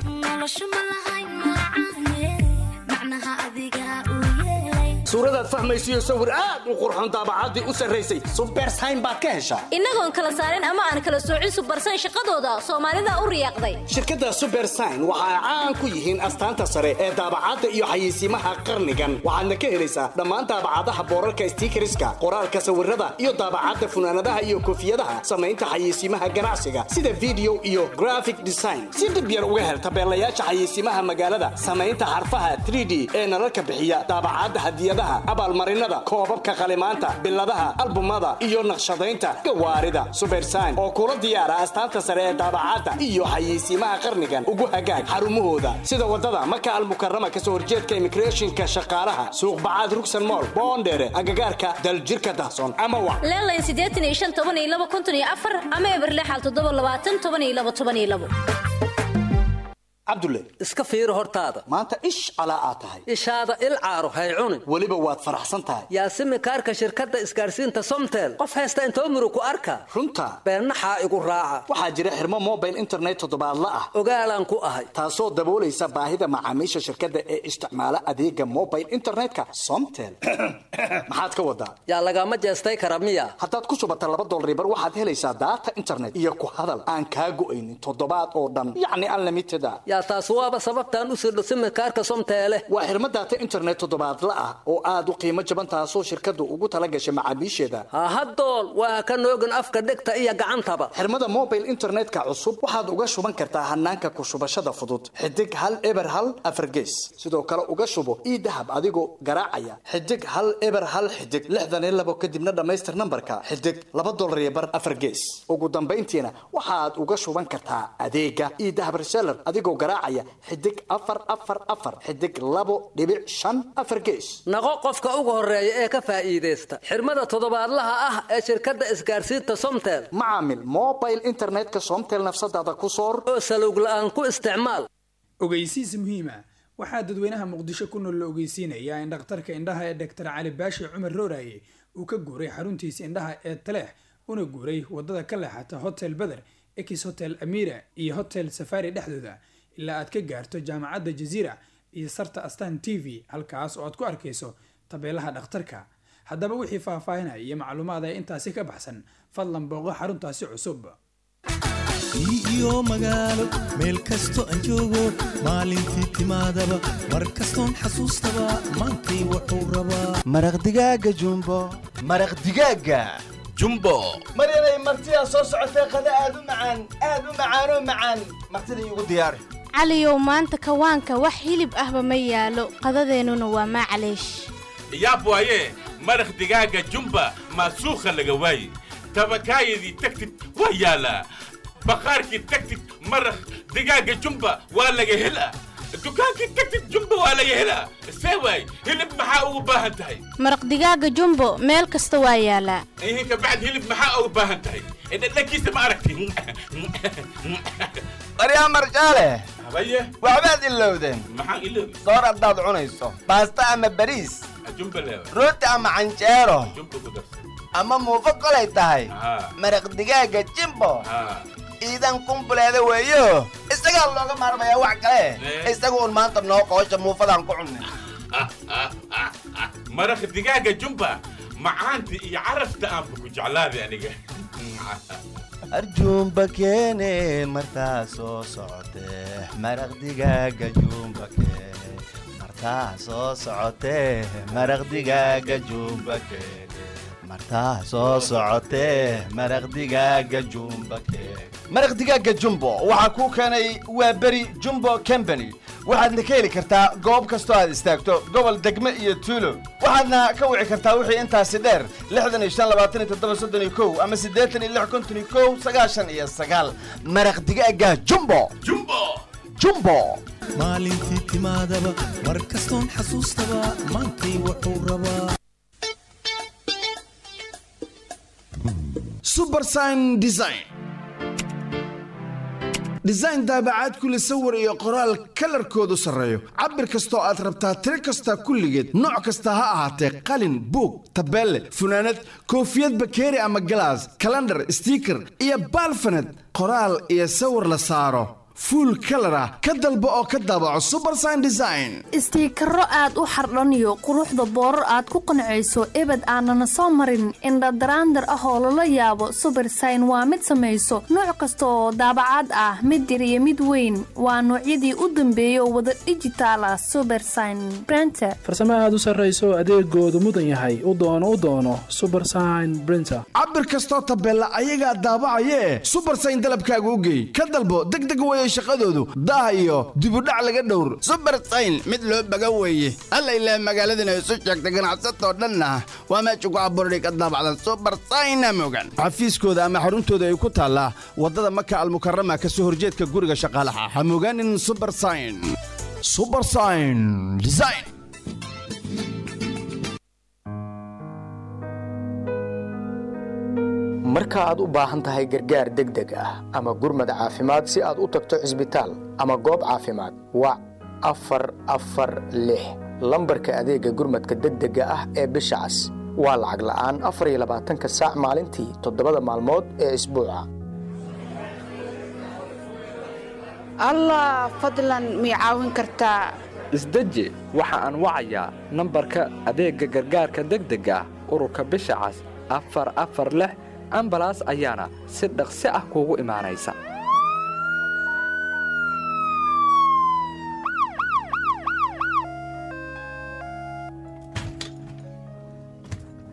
suuradaad fahmaysiyo sawir aad u qurxoon daabacaddii u sarraysay subersayn baad ka heshaa innagoon kala saarin ama aan kala soocin subersayn shaqadooda soomaalida u riyaaqday shirkadda subersign waxa ay caan ku yihiin astaanta sare ee daabacadda iyo xayeysiimaha qarnigan waxaadna ka helaysaa dhammaan daabacadaha boorarka stiikariska qoraalka sawirada iyo daabacadda funaanadaha iyo koofiyadaha samaynta xayeysiimaha ganacsiga sida video iyo graphic design si dhib yar uga hel tabeelayaasha xayeysiimaha magaalada samaynta xarfaha 3d ee nalalka bixiya daabacadda hadiyadaha abaalmarinada koobabka qalimaanta biladaha albumada iyo naqshadaynta gawaarida subersign oo kula diyaara astaanta sare ee daabacadda iyo xayeysiimaha qarnigan ugu hagaag xarumahooda sida wadada maka almukarama kasoo horjeedka immigrationka shaqaalaha suuq bacaad rugsan mool boondheere agagaarka daljirka dahsoon ama wa leelayn siddeetan iyo shan toban iyo laba konton iyo afar ama eber lixal toddoba labaatan toban iyo laba toban iyo labo cabdulle iska fiiri hortaada maanta ish calaa aad tahay ishaada il caaro hay cunin weliba waad faraxsan tahay yaasimi kaarka shirkadda isgaarsiinta somtel qof haysta intoo murug ku arka runta beennaxaa igu raaca waxaa jira xirmo mobile internet toddobaadla ah ogaalaan ku ahay taasoo daboolaysa baahida macaamiisha shirkadda ee isticmaala adeega mobile internetka somtel maxaad ka wadaa yaa lagama jeestay kara miya haddaad ku shubata laba dolaribar waxaad helaysaa daata internet iyo ku hadal aan kaa go'aynin toddobaad oo dhan yacni unlimited a yaa hayaa taas waaba sababtaan u sirdho simirkaarka somteele waa xirmo daata internet toddobaadla ah oo aad u qiimo jaban taasoo shirkaddu ugu tala gashay macaamiisheeda hahadool waa ka noogin afka dhegta iyo gacantaba xirmada mobile internetka cusub waxaad uga shuban kartaa hanaanka ku shubashada fudud xidig hal eber hal afargees sidoo kale uga shubo ii dahab adigoo garaacaya xidig hal eber hal xidig lixdan iyo labo kadibna dhammaystir nambarka xidig laba dolar iyo bar afargees ugu dambayntiina waxaad uga shuban kartaa adeega ii dahab reseller adigoo garaacaya xidig afar afar afar xidig labo dhibic shan afar gees naqo qofka ugu horeeya ee ka faa'iidaysta xirmada toddobaadlaha ah ee shirkadda isgaarsiinta somtel macaamil mobile internetka somtel nafsadaada ku soor oo salowg la'aan ku isticmaal ogeysiis muhiima waxaa dadweynaha muqdisho ku nool la ogeysiinayaa in dhakhtarka indhaha ee dhaktar cali baashi cumar rooraye uu ka guuray xaruntiisa indhaha ee taleex una guuray wadada ka leexata hotel beder ex hotel amira iyo hotel safari dhexdooda ilaa aad ka gaarto jaamacadda jaziira iyo sarta astan t v halkaas oo aad ku arkayso tabeelaha dhakhtarka haddaba wixii faahfaahinaya iyo macluumaad ee intaasi ka baxsan fadlan booqo xaruntaasi cusub iyo magaalo meel kasto aan joogo maalintii timaadaba mar kastoon xasuustaba maantay wuxuu rabaa maraq digaaga jumbo maraq digaaga jumbo mar inay martidaa soo socotay qada aad u macaan aad u macaanoo macaan martida iigu diyaari caliyow maanta kawaanka wax hilib ahba ma yaalo qadadeennuna waa maclaysh yaab waaye maraq digaaga jumba maasuukha laga waaye tabakaayadii tagtid waa yaalaa baqaarkii tagtid maraq digaaga jumba waa laga helaa dukaankii tagtid jumba waa laga helaa see waay hilib maxaa ugu baahan tahay maraq digaaga jumbo meel kasta waa yaalaa ihinka bacd hilib maxaa ugu baahan tahay dhadhankiisa ma aragti baryaa marjaale habaye waxbaad ilowdeen maxaan iloobi soor haddaad cunayso baasta ama bariis jumba leewa rooti ama canjeero jumba ku darsan ama muufo kolay tahay haa maraq digaaga jimbo haa iidan kumbuleeda weeyo isagaa looga maarmayaa wax kale isaga uun maanta noo qoosha muufadaan ku cunnay maraq digaaga jumba macaanta iyo carafta aanba ku jeclaaday aniga arjuumba keene martaa soo socotee maraq digaaga juumba keene martaa soo socotee maraq digaaga juumba keene martaa soo socotee maraq digaaga juumba keene maraq digaaga jumbo waxaa kuu keenay waa beri jumbo company waxaadna ka heli kartaa goob kastoo aad istaagto gobol degme iyo tuulo waxaadna ka wici kartaa wixii intaasi dheer lixdan iyo shan labaatan iyo toddoba soddon iyo kow ama siddeetan iyo lix konton iyo kow sagaashan iyo sagaal maraq digaaga jumbo jumbo jumbo maalintii timaadaba mar kastoon xasuustaba maantay wuxuu rabaa subersign design design daabacaad kule sawir iyo qoraal kalarkoodu sarreeyo cabir kastoo aad rabtaa tiro kasta kulligeed nooc kasta ha ahaatee qalin buug tabeelle funaanad koofiyad bakeeri ama galaas kalandhar stiiker iyo baalfaned qoraal iyo sawir la saaro fuul kalar ah ka dalbo oo ka daabaco subersign design istiikaro aad u xardhaniyo quruxda boorar aad ku qancayso ebed aanana soo marin indhadaraandar ah oo lala yaabo subersign waa mid samayso nooc kasta oo daabacaad ah mid yar iyo mid weyn waa noocyadii u dambeeyay oo wada dhijitaal ah subersign brenter farsamo aad u sarrayso adeegoodu mudan yahay u doono u doono subersign brinter cabir kastoo tabeella ayagaa daabacayee subersign dalabkaaga u geey ka dalbo degdeg weye shaqadoodu daah iyo dibudhac laga dhowr subersayn mid loo baga weeye alla ilaah magaaladana isu sheegta ganacsatoo dhanna waa meesha ku abuurday ka daabacdan subersayna mogan xafiiskooda ama xaruntooda ay ku taallaa waddada maka almukarama ka soo horjeedka guriga shaqaalaha ha mogaanin subersayn subersayn design marka aad u baahan tahay gargaar degdeg ah ama gurmad caafimaad si aad u tagto cisbitaal ama goob caafimaad wac afar afar lix lambarka adeegga gurmadka degdega ah ee bisha cas waa lacag la'aan afar iyo labaatanka saac maalintii toddobada maalmood ee isbuuca allah fadlan mii caawin kartaa isdeji waxa aan wacayaa nambarka adeegga gargaarka degdega ah ururka bisha cas afar afar lix ambalaas ayaana si dhaqsi ah kuugu imaanaysa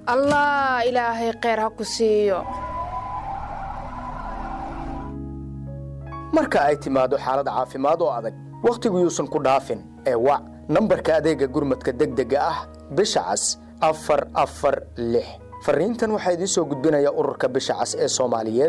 allah ilaahay kheyr ha ku siiyo marka ay timaado xaalad caafimaad oo adag wakhtigu yuusan ku dhaafin ee wac nambarka adeega gurmadka degdega ah bisha cas afar afar lix fariintan waxaa idiin soo gudbinaya ururka bisha cas ee soomaaliyeed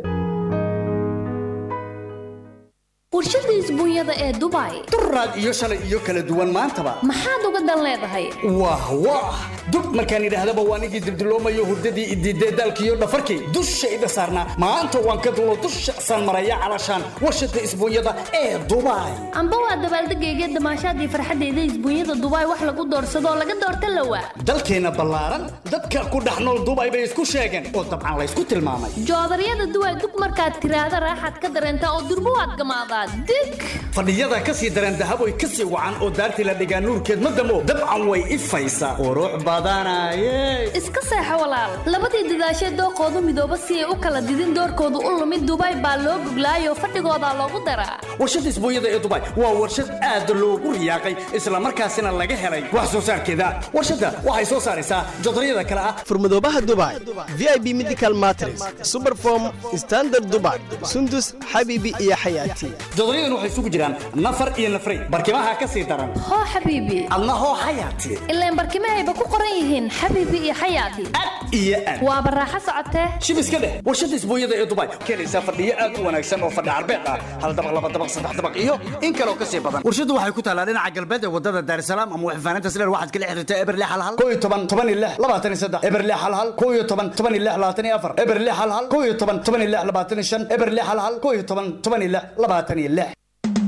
warshada isbuunyada ee dubai duraad iyo shalay iyo kala duwan maantaba maxaad uga dan leedahay wah wah dub markaan idhaahdaba waan igii dibdiloomayo hurdadii idiidee daalkiiyo dhafarkii dushayda saarnaa maanta waan ka dulo dusha saan maraya calashaan warshada isbuunyada ee dubai amba waa dabaaldegayga damaashaadii farxadeyda isbuunyada dubai wax lagu doorsadoo laga doorta lawa dalkeenna ballaaran dadka ku dhex nool dubai bay isku sheegeen oo dabcan laysku tilmaamay joodaryada duway dug markaad tiraahda raaxaad ka dareentaa oo durbo waad gamaadaa dig fadhiyada ka sii dareen dahaboy ka sii wacan oo daartii la dhigaa nuurkeed ma damo dabcan way ifaysaa qurux badanaaye iska seexo walaal labadii dadaashee dooqoodu midooba si ay u kala didin doorkoodu u lumid dubai baa loo guglaayoo fadhigoodaa loogu daraa warshada isbuunyada ee dubai waa warshad aad loogu riyaaqay islamarkaasina laga helay wax soo saarkeeda warshadda waxay soo saaraysaa jodaryada kale ah furmadoobaha dubai vip medical matres superform standard dubai sundus xabiibi iyo xayaati jodoryadan waxay isugu jiraan nafar iyo nafray barkimaha ka sii daran hoo xabiibi adna hoo xayaati ilaan barkimahayba ku qoran yihiin xabiibi iyo xayaati iyo aad waa baraaxo socotee shib iska dheh warshada isbuunyada ee dubai keenaysaa fadhiyo aad u wanaagsan oo fadhi carbeed ah hal dabaq laba dabaq saddex dabaq iyo in kaloo ka sii badan warshadu waxay ku taalaa dhinaca galbeed ee wadada daarsalaam ama waxfaanaynta sileer waxaad kala xiriirtaa eberle hal hal koo iyo toban toban iyo lix labaatan iyo saddex eberle hal hal koo iyo toban toban iyo lix labaatan iyo afar eberle hal hal koo iyo toban toban iyo lix labaatan iyo shan eberle hal hal koo iyo toban toban iyo lix labaatan iyo lix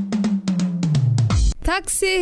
taxi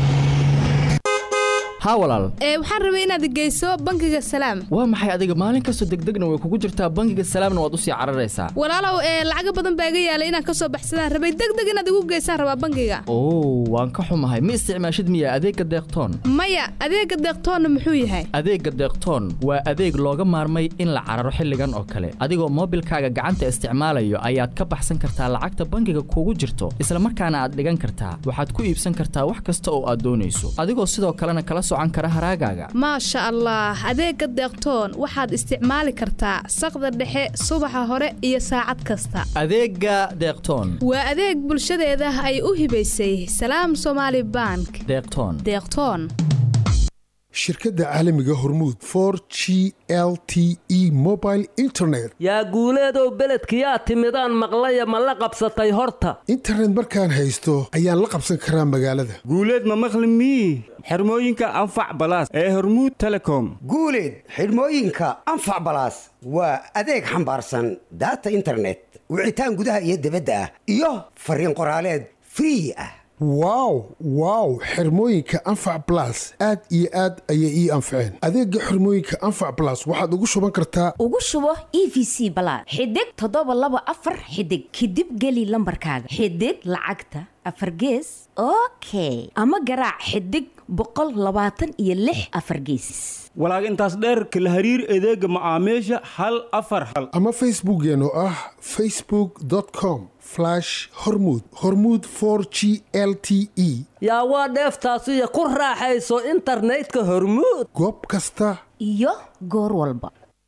haa walaal ee waxaan rabay inaad geyso bangiga salaam waa maxay adiga maalin kastoo degdegna way kugu jirtaa bangiga salaamna waad usii cararaysaa walaalow ee lacaga badan baa iga yaalay inaan kasoo baxsadaan rabay degdeg inaad igu geysaan rabaa bangiga oo waan ka xumahay ma isticmaashid miya adeegga deeqtoon maya adeega deeqtoonna muxuu yahay adeegga deeqtoon waa adeeg looga maarmay in la cararo xilligan oo kale adigoo moobilkaaga gacanta isticmaalayo ayaad ka baxsan kartaa lacagta bangiga kugu jirto islamarkaana aad dhigan kartaa waxaad ku iibsan kartaa wax kasta oo aad doonayso adigoo sidoo kalena kala maasha allah adeega deeqtoon waxaad isticmaali kartaa saqda dhexe subaxa hore iyo saacad kasta adeega deeqtoon waa adeeg bulshadeeda ay u hibaysay salaam somaali bank deeqtoon deeqtoon shirkadda caalamiga hormuud for g l t e mobile internet yaa guuleedow beledkiyaa timidaan maqlaya ma la qabsatay horta internet markaan haysto ayaan la qabsan karaa magaalada guuleed ma maqli mii xirmooyinka anfac balaas ee hormuud telecom guuleed xidhmooyinka anfac balaas waa adeeg xambaarsan daata internet wicitaan gudaha iyo dibadda ah iyo fariin qoraaleed free ah wow wow xirmooyinka anfac balas aad iyo aad ayay ii anfaceen adeega xirmooyinka anfac balas waxaad ugu shuban kartaa ugu shubo e v c balaad xidig toddoba laba afar xidig kadib geli lambarkaaga xidig lacagta afar gees okay ama garaac xidig boqol labaatan iyo lix afar geesis walaag intaas dheerka la hariir adeega macaamiisha hal afar hal ama facebookeen oo ah facebook com hormud hormuud for g l t e yaa waa dheeftaasiyo ku raaxayso internetka hormuud goob kasta iyo goor walba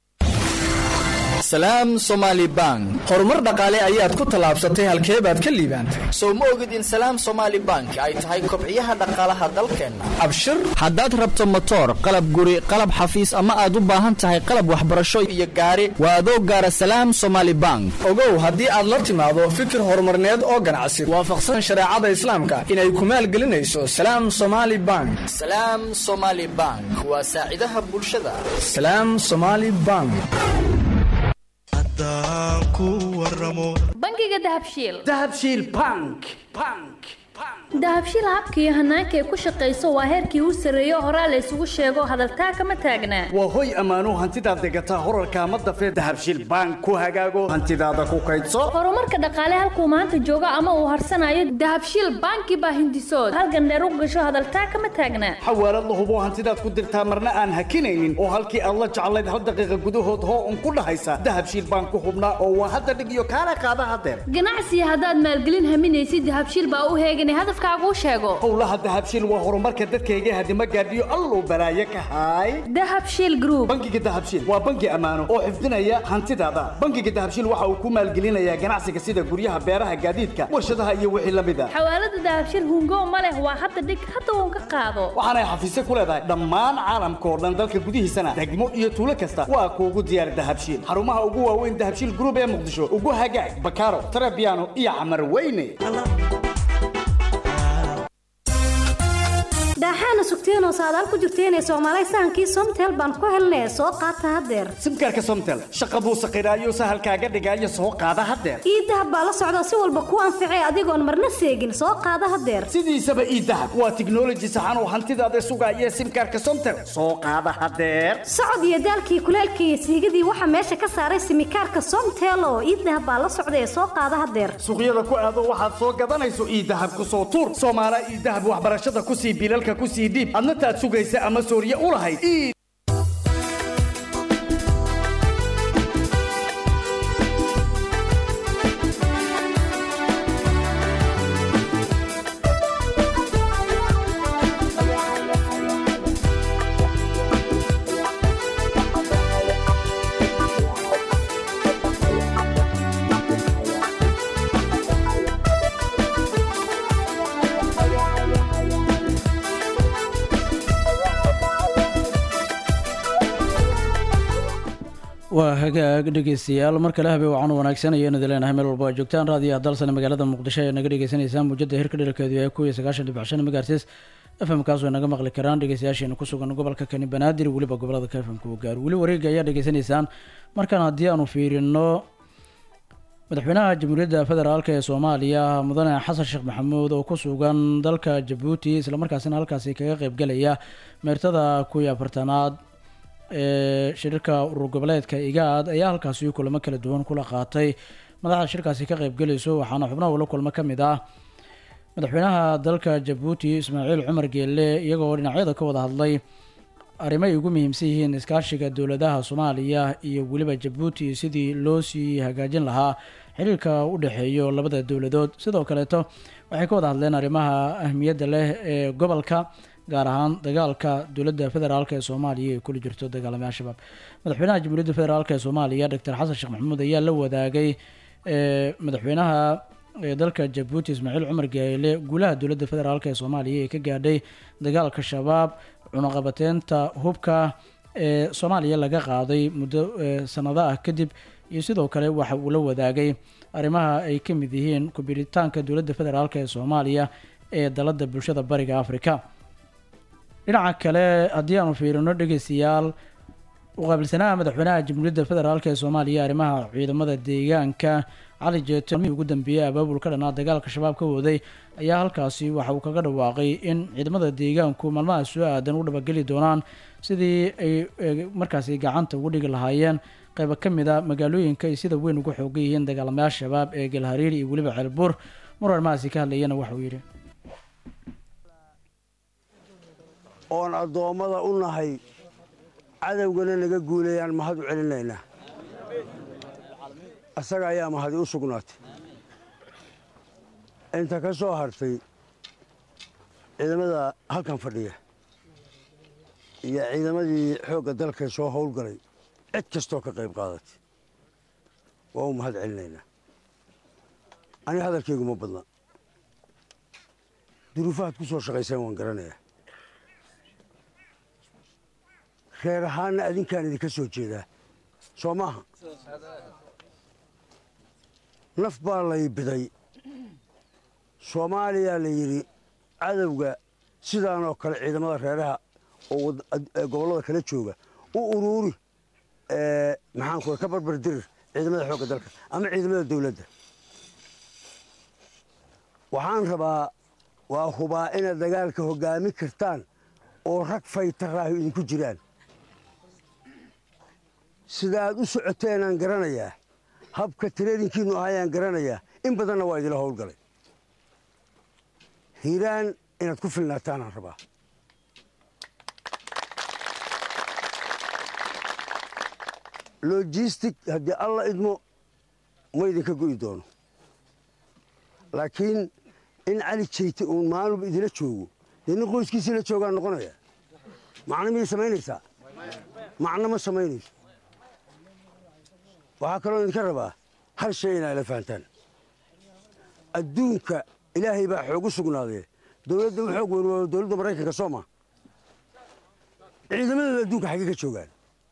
salaam somaali bank horumar dhaqaale ayaad ku tallaabsatay halkee baad ka liibaantay sow ma ogid in salaam somaali bank ay tahay kobciyaha dhaqaalaha dalkeenna abshir haddaad rabto motoor qalab guri qalab xafiis ama aad u baahan tahay qalab waxbarasho iyo gaari waa adoo gaara salaam somaali bank ogow haddii aad la timaado fikir horumarneed oo ganacsi waafaqsan shareecada islaamka inay ku maalgelinayso salaam somaali bank salaam somaali bank waa saacidaha bulshada salaam somaali bank bangiga dahabshiil dahabshiil bank bank dahabshiil habka iyo hanaanka ay ku shaqayso waa heerkii u sarreeyo horaa la ysugu sheego hadaltaa kama taagnaa waa hoy ammaanuu hantidaad degataa horarka ama dafee dahabshiil bank ku hagaago hantidaada ku kaydso horumarka dhaqaale halkuu maanta joogo ama uu harsanayo dahabshiil banki baa hindisood halgandheer u gasho hadaltaa kama taagnaa xawaalad la hubo hantidaad ku dirtaa marna aan hakinaynin oo halkii aad la jeclayd hal daqiiqa gudahood hoo un ku dhahaysa dahabshiil bank ku hubnaa oo waa hadda dhig iyo kaala qaada hadeer ganacsiga haddaad maalgelin haminaysid dahabshiil baa u heeganay hadafka hadalkaaguu sheego howlaha dahabshiil waa horumarka dadkayga hadima gaadhiyo alluu balaaye ka haay dahabshiil group bangiga dahabshiil waa bangi ammaano oo xifdinaya hantidaada bangiga dahabshiil waxa uu ku maalgelinayaa ganacsiga sida guryaha beeraha gaadiidka warshadaha iyo wixii la mid a xawaalada dahabshiil hungo ma leh waa hadda dhig hadda uun ka qaado waxaanay xafiisyo ku leedahay dhammaan caalamka oo dhan dalka gudihiisana degmo iyo tuulo kasta waa kuugu diyaar dahabshiil xarumaha ugu waaweyn dahabshiil group ee muqdisho ugu hagaag bakaaro tarabiano iyo camar weyne daaxaana sugteenoo saadaal ku jirteenee soomaalay sahankii somtel baan ku helnay soo qaata haddeer simkaarka somtel shaqa buu saqiraayo sahalkaaga dhigaayo soo qaada haddeer iidahab baa la socda si walba ku anficay adigoon marna seegin soo qaada haddeer sidiisaba iidahab waa tiknoloji saxan oo hantidaada sugaaya simkaarka somtel soo qaada haddeer socod iyo daalkii kuleelkii iyo siigadii waxaa meesha ka saaray simikaarka somtel oo iidahab baa la socda ee soo qaada haddeer suuqyada ku aado waxaad soo gadanayso iidahab ku soo tuur soomaala iidahab waxbarashada ku sii bilalka ku sii dhiib adna taad sugaysa ama sooriye u lahayd waa hagaag dhegeystayaal mar kale habe waxaanu wanaagsanaya inad leenahay meel walba aad joogtaan raadiyaha dalsane magaalada muqdisho ee naga dhegeysaneysaan muujada hirka dheralkeedu yahay kuwiyo sagaashan dhibic shan megahertz fm kaas way naga maqli karaan dhegeystayaasheena ku sugan gobolka kani banaadir weliba gobolada ka fmka uu gaaro weli wareega ayaa dhegeysanaysaan markaan haddii aanu fiirino madaxweynaha jamhuuriyadda federaalk ee soomaaliya mudane xasan sheekh maxamuud oo ku sugan dalka jabuuti islamarkaasina halkaasi kaga qeybgelaya meertada kuwii afartanaad ee shirarka urur goboleedka igaad ayaa halkaasi kulamo kala duwan kula qaatay madaxda shirkaasi ka qeybgelayso waxaana xubnaha ula kulmo ka mid ah madaxweynaha dalka jabuuti ismaaciil cumar geelle iyagoo dhinacyada ka wada hadlay arrimo ay ugu muhiimsan yihiin iskaashiga dowladaha soomaaliya iyo weliba jabuuti sidii loo sii hagaajin lahaa xiriirka u dhexeeyo labada dowladood sidoo kaleeto waxay ka wada hadleen arrimaha ahmiyadda leh ee gobolka gaar ahaan dagaalka dowladda federaalk ee soomaaliya ee kula jirto dagaalamay al-shabaab madaxweynaha jamhuuriyadda federaalk ee soomaaliya doctor xasan sheekh maxamuud ayaa la wadaagay madaxweynaha dalka jabuuti ismaaciil cumar geele guulaha dowladda federaalk ee soomaaliya ee ka gaadhay dagaalka shabaab cunaqabateynta hubka ee soomaaliya laga qaaday muddo sanado ah kadib iyo sidoo kale waxa uu la wadaagay arrimaha ay ka mid yihiin kubiritaanka dowladda federaalk ee soomaaliya ee dalada bulshada bariga africa dhinaca kale haddii aanu fiirino dhegeystayaal uqaabilsanaha madaxweynaha jamhuuriyadda federaalk ee soomaaliya arrimaha ciidamada deegaanka cali jeeto ugu dambeeyey abaabul ka dhanaa dagaalka shabaab ka waday ayaa halkaasi waxa uu kaga dhawaaqay in ciidamada deegaanku maalmaha soo aadan u dhabageli doonaan sidii ay markaasi gacanta ugu dhigi lahaayeen qayba ka mid a magaalooyinka ay sida weyn uga xoogan yihiin dagaalamayaal shabaab ee galhariir iyo weliba ceelbuur mar arrimahaasi ka hadlayana waxauu yidhi oon addoommada u nahay cadowgana naga guulayaan mahad u celinaynaa asaga ayaa mahadi u sugnaatay inta ka soo hartay ciidamada halkan fadhiya iyo ciidamadii xoogga dalka soo howlgalay cid kastoo ka qayb qaadatay waa u mahad celinaynaa aniga hadalkaygu ma badna duruufahaad ku soo shaqayseen waan garanayaa reer ahaanna adinkaan idinka soo jeedaa soo maaha naf baa lay biday soomaaliyaa la yidhi cadowga sidaanoo kale ciidamada reeraha oo gobollada kala jooga u uruuri maxaanku ka barbar dirir ciidamada xoogga dalka ama ciidamada dawladda waxaan rabaa waa hubaa inaad dagaalka hoggaamin kartaan oo rag faytaraahu idinku jiraan sida aad u socoteenaan garanayaa habka tareerinkiinnu ahayaan garanayaa in badanna waa idila howlgalay hiiraan inaad ku filnaataanaan rabaa logistic haddii alla idmo ma idinka go'i doono laakiin in cali jeyte uun maalinba idila joogo dee nin qoyskiisii la joogaa noqonaya macno miyay samaynaysaa macno ma samaynayso waxaa kaloo idinka rabaa hal shay inaa ila fahantaan adduunka ilaahay baa xoogu sugnaadee dowladda u xoog weyn waa dowladda maraykanka soo ma ciidamadooda adduunka xaggee ka joogaan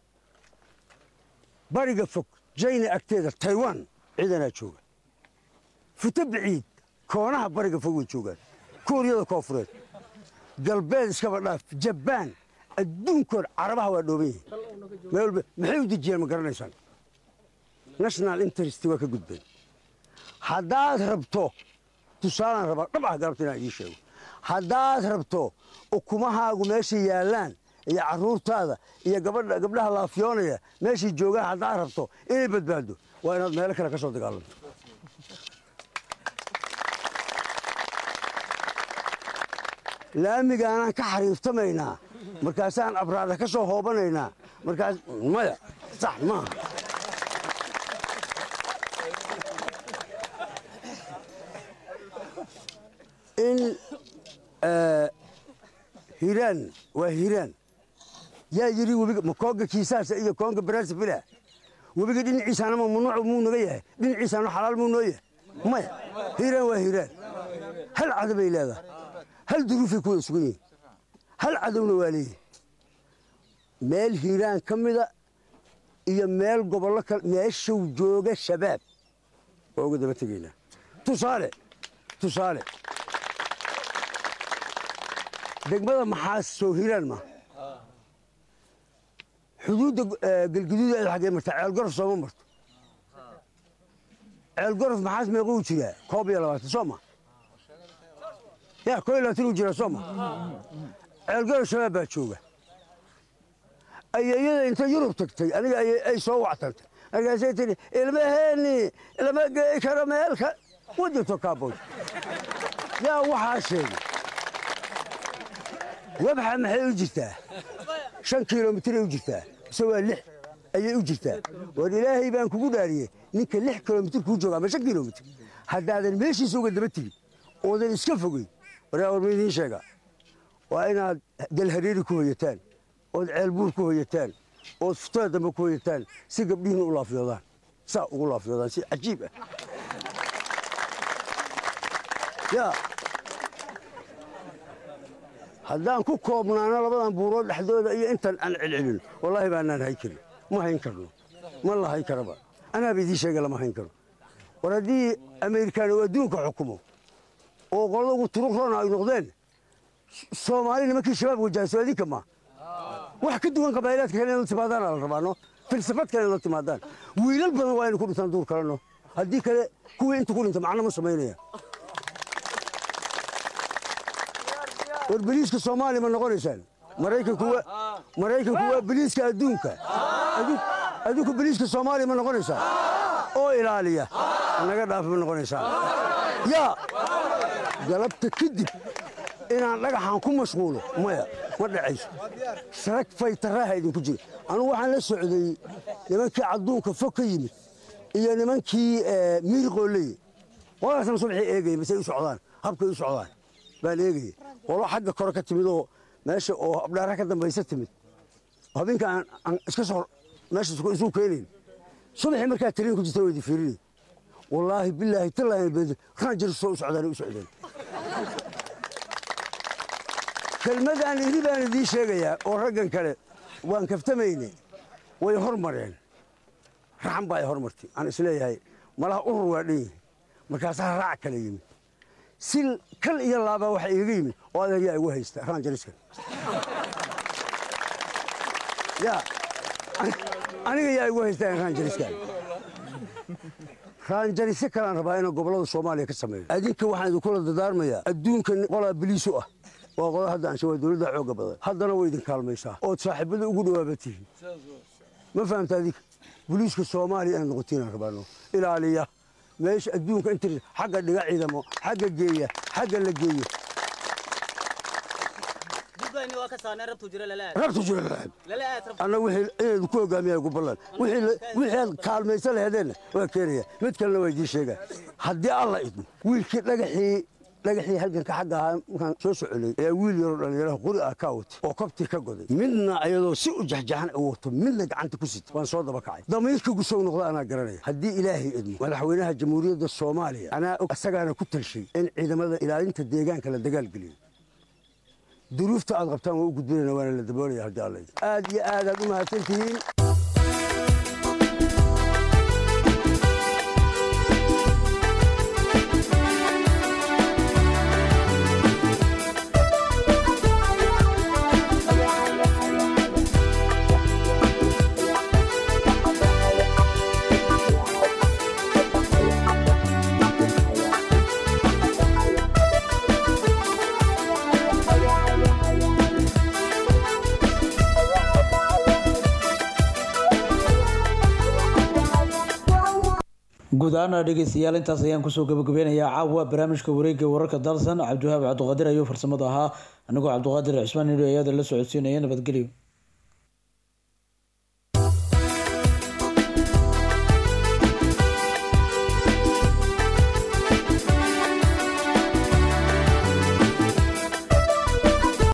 bariga fog jayna agteeda taiwan ciidanaa jooga futo biciid koonaha bariga fog way joogaan kuuriyada koofureed galbeed iskaba dhaaf jabaan adduunkood carabaha waa dhooban yihiin meel walba maxay u dejiyaan ma garanaysaan national interest waa ka gudbeen haddaad rabto tusaalaan rabaa dhab ah galabta inaan ii sheego haddaad rabto ukumahaagu meeshay yaallaan iyo carruurtaada iyo gabadha gabdhaha laafiyoonaya meeshay joogaan haddaad rabto inay badbaado waa inaad meelo kale ka soo dagaalanto laamigaanaan ka xariiftamaynaa markaasaan abraada ka soo hoobanaynaa markaas maya sax maaha in hiiraan waa hiiraan yaa yidhi webiga ma koonga kiisaasa iyo koonga baraasafila webiga dhinaciisaana ma mamnuuc muu naga yahay dhinaciisaana xalaal muu noo yahay maya hiiraan waa hiiraan hal cadow bay leedahay hal duruufay ku wada sugan yihiin hal cadowna waa leeyihin meel hiiraan ka mida iyo meel gobollo kale meeshuu jooga shabaab waa uga daba tegaynaa tusaale tusaale degmada maxaas soo hiiraan ma xuduudda galguduud ay xaggee martaa ceelgorof sooma marto ceelgorof maxaas meequu jiraa koob iyo labaatan soo ma ya koo iyo labaatan uu jiraa soo ma ceelgorof shabaab baa jooga ayeeyada inta yurub tagtay aniga ay soo wactantay markaasay tidhi ilmaheeni lama gei karo meelka wadirto kaabood yaa waxaa sheegay wabxa maxay u jirtaa shan kilomitir ay u jirtaa mise waa lix ayay u jirtaa war ilaahay baan kugu dhaariyey ninka lix kilomitir kuu jooga ama shan kilomitir haddaadan meeshiisa uga daba tegin oodan iska fogeyn waryaa war ma idiin sheega waa inaad galhareeri ku hoyataan ood ceelbuur ku hoyataan ood futada dambe ku hoyataan si gabdhihiina u laafiyoodaan saa ugu laafiyoodaan si cajiib ah yaa haddaan ku koobnaano labadan buurood dhexdooda iyo intan aan celcelino wallaahi baanaan hayn karin ma hayn karno ma la hayn karaba anaaba idiin sheega lama hayn karo war haddii ameerikaan uu adduunka xukumo oo qolada ugu turuq roona ay noqdeen soomaali nimankii shabaab wajahso adinka ma wax ka duwan qabaailaadka kale in la timaadaana la rabaano filsafad kale in la timaadaan wiilal badan waa inu ku dhintaan duur kaleno haddii kale kuwii inta ku dhinta macno ma samaynaya war beliiska soomaaliya ma noqonaysaan maraykanku waa beliiska adduunka adinku beliiska soomaaliya ma noqonaysaan oo ilaaliya naga dhaafa ma noqonaysaan yaa galabta kadib inaan dhagaxan ku mashquulo maya ma dhacayso sarag faytaraaha idinku jira anugu waxaan la socday nimankii cadduunka fog ka yimid iyo nimankii miiriqooleye qoladaasna subaxii eegaya masay u socdaan habkay u socdaan baan eegaya qolo xagga kore ka timid oo meesha oo abdhaara ka dambaysa timid habeenka aan iska soo meesha isu keenayn subaxii markaa tariin ku jirta waydi fiirinay wallaahi bilaahi tallaahi beed ranjir soo u socdaan u socdeen kelmadaan idhi baan idiin sheegayaa oo raggan kale waan kaftamayne way hormareen raxan baa ay hormartay aan isleeyahay malaha urur waa dhan yihi markaasaa raac kale yimid si kal iyo laabaa waxa iiga yimid oo adeer yaa igu haysta raanjariskan yaa aniga yaa igu haysta raanjariskan raanjarisyo kalaan rabaa inaan gobollada soomaaliya ka sameeyo adinka waxaan idinkula dadaarmayaa adduunka qolaa biliisu ah waa qola hadda ansha waa dowladda xooga badan haddana way idin kaalmaysaa ood saaxiibada ugu dhawaaba tihiin ma fahamta adinka boliiska soomaaliya inay noqotiinaan rabaano ilaaliya meesha adduunka inta xagga dhiga ciidamo xagga geeya xagga la geeyo rabtu jira lalaab anna wixii inaydu ku hogaamiyaa ugu ballan wixii aad kaalmaysa laheedeenna waa keenaya mid kalena waa idiin sheegaa haddii alla idmo wiilkii dhagaxii dhagaxii halganka xagga ahaa markaan soo socolay ayaa wiil yaroo dhallinyaraha qori ah kaa watay oo kabtii ka goday midna ayadoo si u jaxjaxan u wato midna gacanta ku sita waan soo daba kacay damiirka gusow noqda anaa garanaya haddii ilaahay idmo madaxweynaha jamhuuriyadda soomaaliya anaa og asagaana ku talshay in ciidamada ilaalinta deegaanka la dagaalgeliyo duruufta aad qabtaan waa u gudbinayna waana la daboolaya haddii alla idmo aad iyo aad aad u mahadsantihiin guud ahaana dhegeystayaal intaas ayaan kusoo gabagabeynayaa caawa barnaamijka wareegga wararka dalsan cabdiwahaab cabdiqaadir ayuu farsamada ahaa anigoo cabdiqaadir cismaan nidho ayada la socodsiinaya nabadgelyo